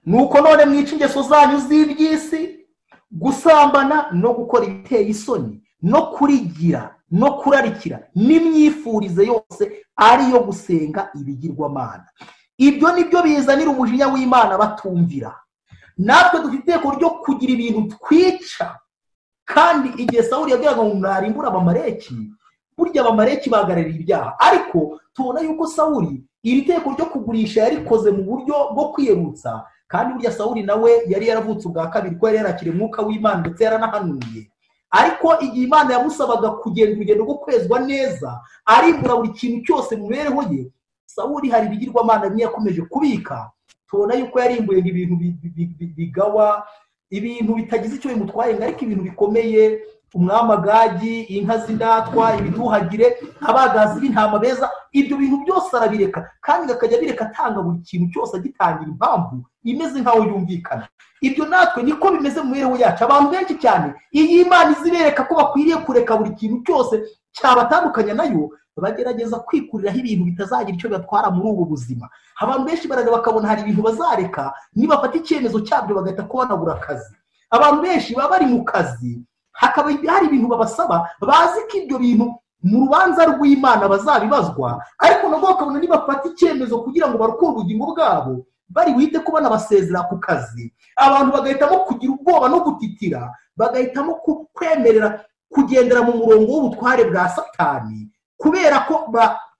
Speaker 1: ni uko none mwica ingeso zanyu z'iby'isi gusambana no gukora ibiteye isoni no kurigira no kurarikira n'imyifurize yose ariyo gusenga ibigirwamana ibyo ni byo bizanira umujinya w'imana batumvira natwe dufite iteko ryo kugira ibintu twica kandi igihe sawuri yabwiraga ngo mwarimbure abamareki burya abamareki bahagarariye ibyaha ariko tubona yuko sawuri iri teko ryo kugurisha yarikoze mu buryo bwo kwiyerutsa kandi burya sawuri nawe yari yaravutse ubwa kabiri ko yari yarakira umwuka w'imana ndetse yaranahanuye ariko igihe imana yamusabaga kugenda urugendo rwo kwezwa neza arimbura buri kintu cyose mu mibereho ye sawuri hari ibigirwamana bimwe yakomeje kubika tubona yuko yarimbuye ibintu bigawa ibintu bitagize icyo bimutwaye ngo ariko ibintu bikomeye umwamagagi inka z'indatwa ibiduhagire abagazi b'intama beza ibyo bintu byose arabireka kandi akajya abireka atanga buri kintu cyose agitangira impamvu imeze nk'aho yumvikana ibyo natwe niko bimeze mu mibereho yacu abantu benshi cyane iyi imana izibereka ko bakwiriye kureka buri kintu cyose cyabatandukanya nayo bagerageza kwikuriraho ibintu bitazagira icyo bibatwara muri ubu buzima abantu benshi barareba bakabona hari ibintu bazareka nibafata icyemezo cyabyo bagahita kubonabura akazi abantu benshi baba bari mu kazi hakaba hari ibintu babasaba bazi ko ibyo bintu mu rubanza rw'imana bazabibazwa ariko nabwo bakabona nibafata icyemezo kugira ngo barukure ubugingo bwabo bari buhite kuba basezera ku kazi abantu bagahitamo kugira ubwoba no gutitira bagahitamo kwemerera kugendera mu murongo w'ubutware bwa satani kubera ko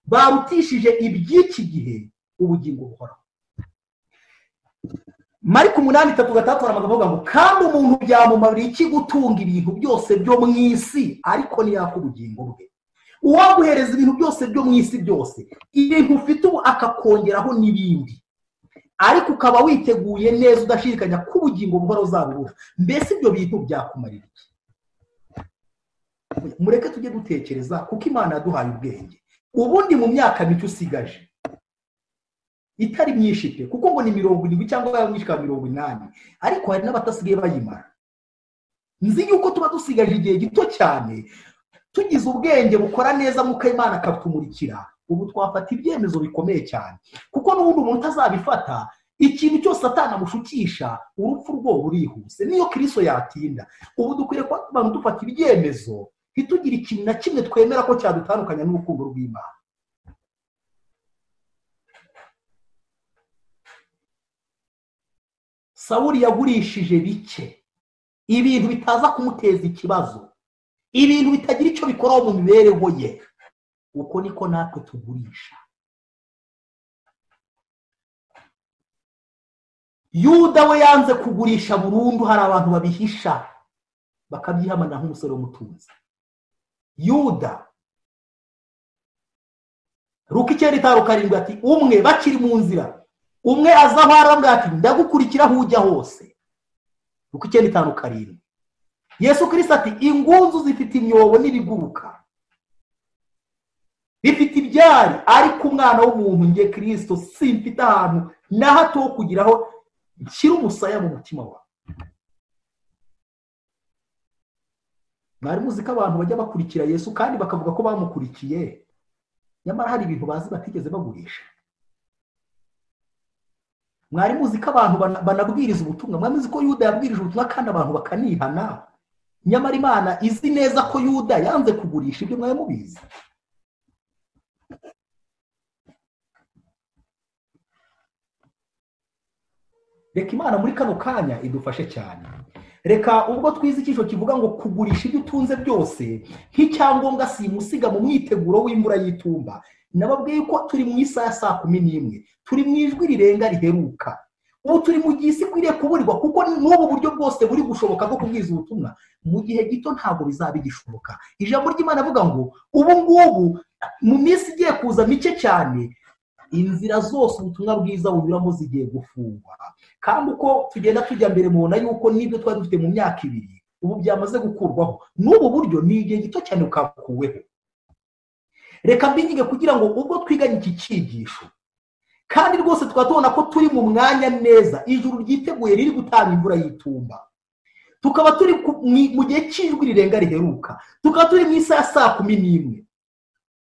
Speaker 1: barutishije iby'iki gihe ubugingo buhoraho mariko umunani itatu gatandatu hari amagambo avuga ngo kandi umuntu byamumarira iki gutunga ibintu byose byo mu isi ariko ntiyaka ubugingo bwe uwaguhereza ibintu byose byo mu isi byose ibintu ufite ubu akakongeraho n'ibindi ariko ukaba witeguye neza udashidikanya ko ubugingo buhora uzabubura mbese ibyo bintu byakumarira iki mureke tujye dutekereza kuko imana yaduhaye ubwenge ubundi mu myaka mike usigaje itari myinshi pe kuko ngo ni mirongo irindwi cyangwa yamwishyura mirongo inani ariko hari n'abatasigaye bayimara nzi yuko tuba dusigaje igihe gito cyane tugize ubwenge bukora neza nk'uko imana akatumurikira ubu twafata ibyemezo bikomeye cyane kuko n'ubundi umuntu utazabifata ikintu cyose atanamushukisha urupfu rwo burihuse niyo kiriso yatinda ubu dukwiye kuba abantu dufata ibyemezo ntitugire ikintu na kimwe twemera ko cyadutandukanya n'urukundo rw'imana sawuri yagurishije bike ibintu bitaza kumuteza ikibazo ibintu bitagira icyo bikoraho mu mibereho ye uko niko natwe tugurisha yuda we yanze kugurisha burundu hari abantu babihisha bakabyihamana nk'umusore w'umutunzi yuda ruka icyenda itanu karindwi ati umwe bakiri mu nzira umwe aza aho arambwira ati ndagukurikira aho ujya hose kuko icyenda itanu karindwi yesu kirisita ati ingunzu zifite imyobo n'ibiguruka bifite ibyari ariko umwana w'umuntu nge kirisito simfite ahantu na hato ho kugiraho nshyira umusaya mu mutima wawe mwari muzi ko abantu bajya bakurikira yesu kandi bakavuga ko bamukurikiye nyamara hari ibintu bazi batigeze bagurisha mwari muzi ko abantu banabwiriza ubutumwa mwari muzi ko yuda yabwirije ubutumwa kandi abantu bakanihana nyamara imana izi neza ko yuda yanze kugurisha ibyo mwari mubizi reka imana muri kano kanya idufashe cyane reka ubwo twize icyiciro kivuga ngo kugurisha ibyo utunze byose nk'icyangombwa simusiga mu mwiteguro w'imvura y'itumba nababwiye ko turi mu isaha ya saa kumi n'imwe turi mu ijwi rirenga riheruka ubu turi mu gihe isi ikwiriye kuburirwa kuko n'ubu buryo bwose buri gushoboka bwo kubwiza ubutumwa mu gihe gito ntabwo bizaba bigishoboka ijambo ry'imana avuga ngo ubu ngubu mu minsi igiye kuza mike cyane inzira zose ubutumwa bwiza bunyuramo zigiye gufungwa kandi uko tugenda tujya mbere mubona yuko n'ibyo twari dufite mu myaka ibiri ubu byamaze gukurwaho n'ubu buryo ni igihe gito cyane bukabukuweho reka mbinyige kugira ngo ubwo twiganye iki cyigisho kandi rwose tukaba tubona ko turi mu mwanya neza ijuru ryiteguye riri gutanga imvura y'itumba tukaba turi mu gihe cy'ijwi rirenga riheruka tukaba turi mu isaha saa kumi n'imwe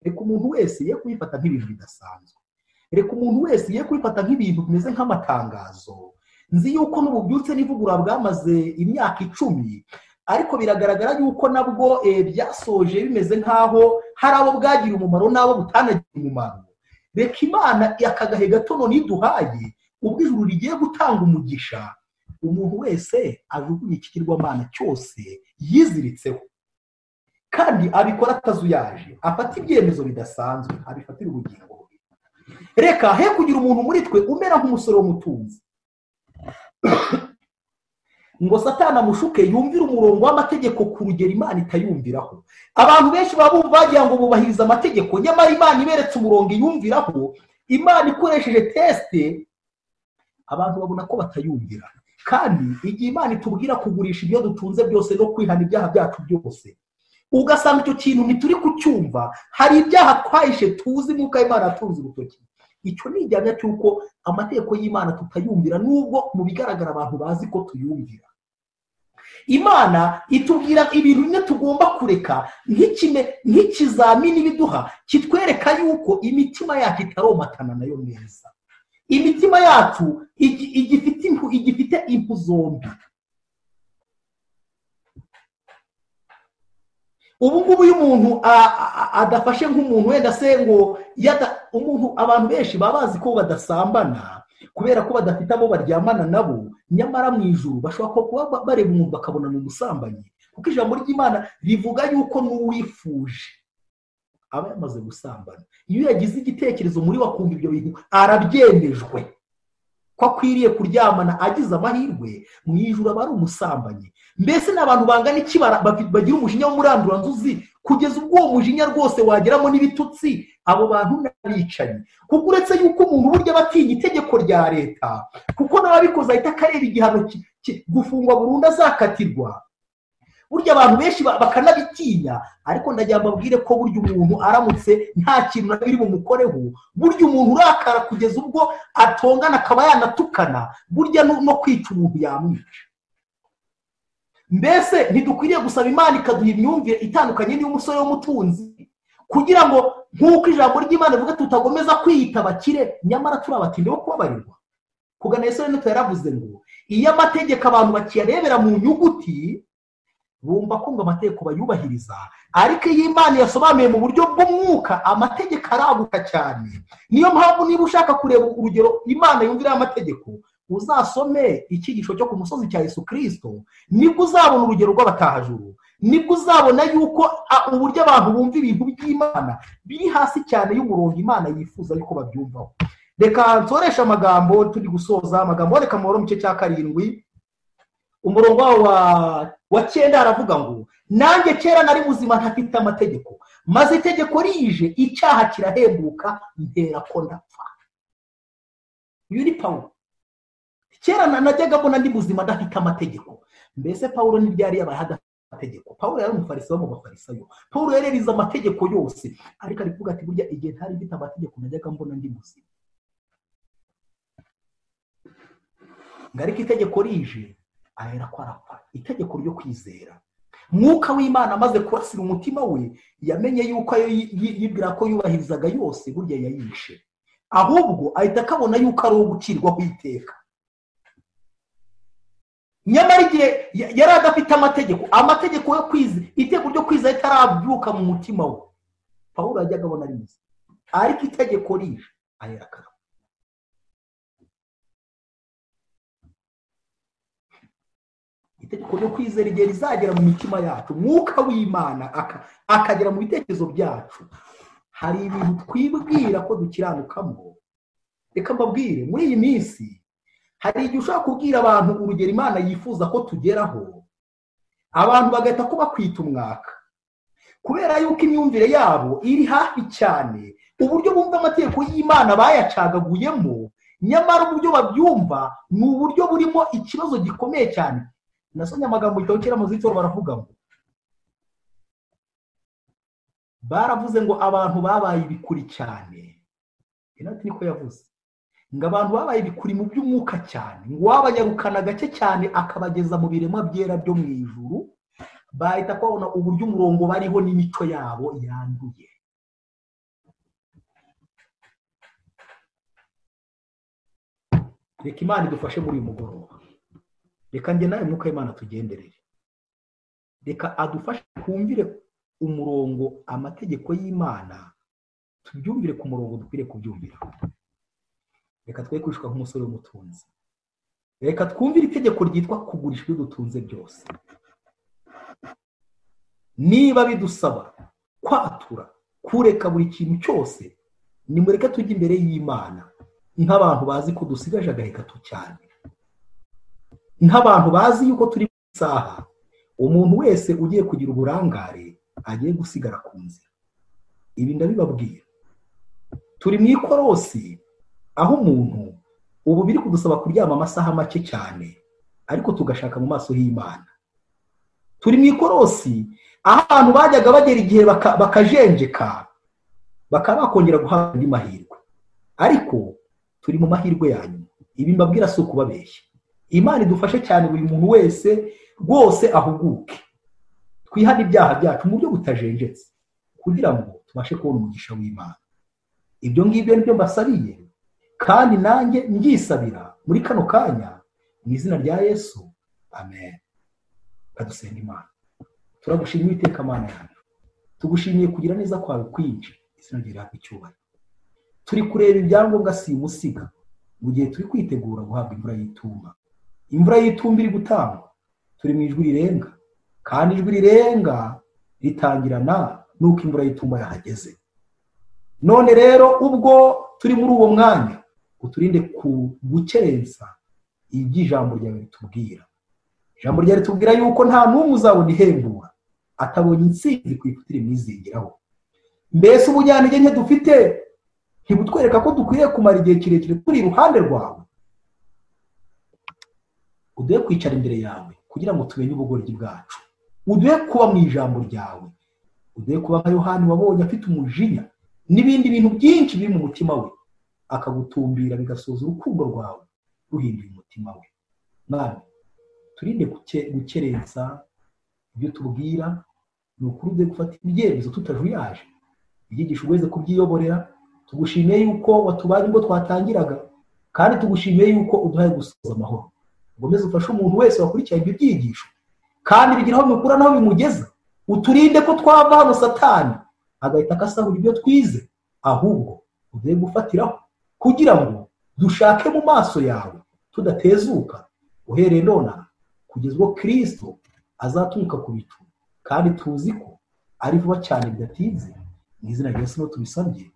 Speaker 1: reka umuntu wese ye kubifata nk'ibintu bidasanzwe reka umuntu wese ye kubifata nk'ibintu bimeze nk'amatangazo nzi yuko n'ububyutse n'ivugura bwamaze imyaka icumi ariko biragaragara yuko nabwo byasoje bimeze nk'aho hari abo bwagira umumaro n'abo butanagira umumaro reka imana aka gahe gato none iduhaye ubwo ijuru rigiye gutanga umugisha umuntu wese ajugunye ikigirwamana cyose yiziritseho kandi abikora atazuyaje afata ibyemezo bidasanzwe abifatira ubugingo bwe reka he kugira umuntu muri twe umera nk'umusore w'umutunzi ngo satana mushuke yumvire umurongo w'amategeko ku rugero imana itayumviraho abantu benshi baba bagira ngo bubahirize amategeko nyamara imana iberetse umurongo iyumviraho imana ikoresheje tesite abantu babona ko batayumvira kandi igihe imana itubwira kugurisha ibyo dutunze byose no kwihana ibyaha byacu byose ugasanga icyo kintu ntituri kucyumva hari ibyaha twahishe tuzi nk'uko imana yatunze urutoki icyo ni igihano cy'uko amategeko y'imana tutayumvira n'ubwo mu bigaragara abantu bazi ko tuyumvira imana itubwira ibintu bimwe tugomba kureka nk'ikizamini biduha kitwereka yuko imitima yacu itaromatana nayo neza imitima yacu igifite impu zombi ubu ngubu iyo umuntu adafashe nk'umuntu wenda se ngo umuntu abantu benshi baba bazi ko badasambana kubera ko badafite abo baryamana nabo nyamara mu ijuru bashobora kuba bareba umuntu bakabona ni umusambanyi kuko ijambo ry'imana rivuga yuko n'uwifuje aba yamaze gusambana iyo yagize igitekerezo muri wakumva ibyo bintu arabyemejwe ko akwiriye kuryamana agize amahirwe mu ijoro aba ari umusambanyi mbese ni abantu bangana iki bagira umujinya w'umuranduranzuzi kugeza ubwo uwo mujinya rwose wageramo n'ibitutsi abo bantu n'abicanyi kuko uretse yuko umuntu burya aba atinya itegeko rya leta kuko n'ababikoze ahita akareba igihano gufungwa burundu azakatirwa burya abantu benshi bakanabitinya ariko ndagira mbabwire ko burya umuntu aramutse nta kintu na biri bumukoreho burya umuntu urakara kugeza ubwo atongana akaba yanatukana burya no kwica umuntu yamwica mbese ntidukwiriye gusaba imana ikaduha imyumvire itandukanye n'iy'umusore w'umutunzi kugira ngo nk'uko ijambo ry'imana rivuga tutagomeza kwiyita abakire nyamara turi abatinde bo kubabarirwa kugana yesu n'utu yaravuze ngo iyo amategeko abantu bakiyarebera mu nyuguti bumva ko ngo amategeko bayubahiriza ariko iyo imana yasobanuye mu buryo bw'umwuka amategeko araguka cyane niyo mpamvu niba ushaka kureba urugero imana yumvira amategeko uzasome icyigisho cyo ku musozi cya Yesu kirisito nibwo uzabona urugero rw'abatahajuru nibwo uzabona yuko uburyo abantu bumva ibintu by'imana biri hasi cyane y'umurongo imana yifuza yuko babyumvaho reka nsoresha amagambo turi gusoza amagambo reka mu gice cya karindwi umurongo wa wa cyenda haravuga ngo nanjye kera nari muzima ntafite amategeko maze itegeko rije icyaha kirahembuka ntera ko ndapfa uyu ni pawuro kera najyaga mbona ndi muzima adafite amategeko mbese pawuro ni ryari yabaye adafite amategeko pawuro yari umufariso wo mu bafarisayo pawuro yari yarize amategeko yose ariko ari kuvuga ati burya igihe ntari mfite amategeko najyaga mbona ndi muzima ngo ariko itegeko rije ahera ko arapfa itegeko ryo kwizera mwuka w'imana amaze kurasira umutima we yamenye yuko ayo yibwira ko yubahirizaga yose burya yayishe ahubwo ahita akabona yuko ari uwo gucirwa ku iteka nyamara igihe yari adafite amategeko amategeko yo kwiza iteko ryo kwiza ritarabyuka mu mutima we paul yajyaga abona ari mwiza ariko itegeko rije ahera akarapfa itegeko ryo kwizera igihe rizagera mu mitima yacu umwuka w'imana akagera mu bitekerezo byacu hari ibintu twibwira ko dukiranukamo reka mbabwire muri iyi minsi hari igihe ushobora kubwira abantu urugero imana yifuza ko tugeraho abantu bagahita ko bakwita umwaka kubera yuko imyumvire yabo iri hafi cyane uburyo bumva amategeko y'imana bayacagaguyemo nyamara uburyo babyumva ni uburyo burimo ikibazo gikomeye cyane nasomye amagambo gitabo kera mu zitoro baravuga ngo baravuze ngo abantu babaye ibikuri cyane inoti niko yavuze ngo abantu babaye ibikuri mu by'umwuka cyane ngo uwabanyarukana gake cyane akabageza mu biremwa byera byo mu ijuru bahita kubona uburyo umurongo bariho n'imico yabo yanduye reka imana idufashe muri uyu mugoroba reka njye nawe mwuka w'imana tugenderere reka adufashe twumvire umurongo amategeko y'imana tubyumvire ku murongo dukwiriye kubyumvira reka twe kwishwa nk'umusore w'umutunzi reka twumvire itegeko ryitwa kugurisha ibyo dutunze byose niba bidusaba kwatura kureka buri kintu cyose nimureke tujye imbere y'imana nk'abantu bazi ko dusigaje agahegato cyane nk'abantu bazi yuko turi mu isaha umuntu wese ugiye kugira uburangare agiye gusigara ku nzira ibi ndabibabwira turi mu ikorosi aho umuntu ubu biri kudusaba kuryama amasaha make cyane ariko tugashaka mu maso y'imana turi mu ikorosi aho abantu bajyaga bagera igihe bakajenjeka bakaba bakongera guhabwa andi mahirwe ariko turi mu mahirwe yanyu ibi mbabwira si ukubabeshya imana idufashe cyane buri muntu wese rwose ahuguke twihane ibyaha byacu mu buryo butajenjetse kugira ngo tubashe kubona umugisha w'imana ibyo ngibyo ni byo mbasabiye kandi nanjye ngisabira muri kano kanya mu izina rya yesu amen kadusenga imana turagushimira iteka amana yacu tugushimiye kugira neza kwawe kwinshi izina rihabwa icyubahiro turi kureba ibyangombwa si umusiga mu gihe turi kwitegura guhabwa imvura y'itumba imvura y'itumba iri gutangwa turi mu ijwi rirenga kandi ijwi rirenga ritangirana n'uko imvura y'itumba yahageze none rero ubwo turi muri uwo mwanya uturinde ku gukerensa ibyo ijambo ryawe ritubwira ijambo ryawe ritubwira yuko nta n'umwe uzabona ihembura atabonye insinzi ku ifoto irimwizingiraho mbese ubujyanige nke dufite ntibutwereka ko dukwiriye kumara igihe kirekire turi iruhande rwawe uduhe kwicara imbere yawe kugira ngo tumenye ubugoryi bwacu uduhe kuba mu ijambo ryawe uduhe kuba nka yohani wabonye afite umujinya n'ibindi bintu byinshi biri mu mutima we akagutumbira bigasoza urukundo rwawe ruhinduye umutima we mwana turinde gukerensa ibyo tubwira ni ukuri uduhe gufata ibyemezo tutajuyaje ibyigisho uweze kubyiyoborera tugushimiye yuko watubaye ubwo twatangiraga kandi tugushimiye yuko uduhaye gusoza amahoro ngomeze ufashe umuntu wese wakurikiye ibyo byigisho kandi bigira aho bimukura n'aho bimugeza uturinde ko twava hano satani agahita akasahura ibyo twize ahubwo ugiye gufatiraho kugira ngo dushake mu maso yawe tudatezuka uhereye none kugeza ubwo kirisito azaturuka ku bicu kandi tuzi ko ari vuba cyane bidatinze mu izina rya sino tubisabye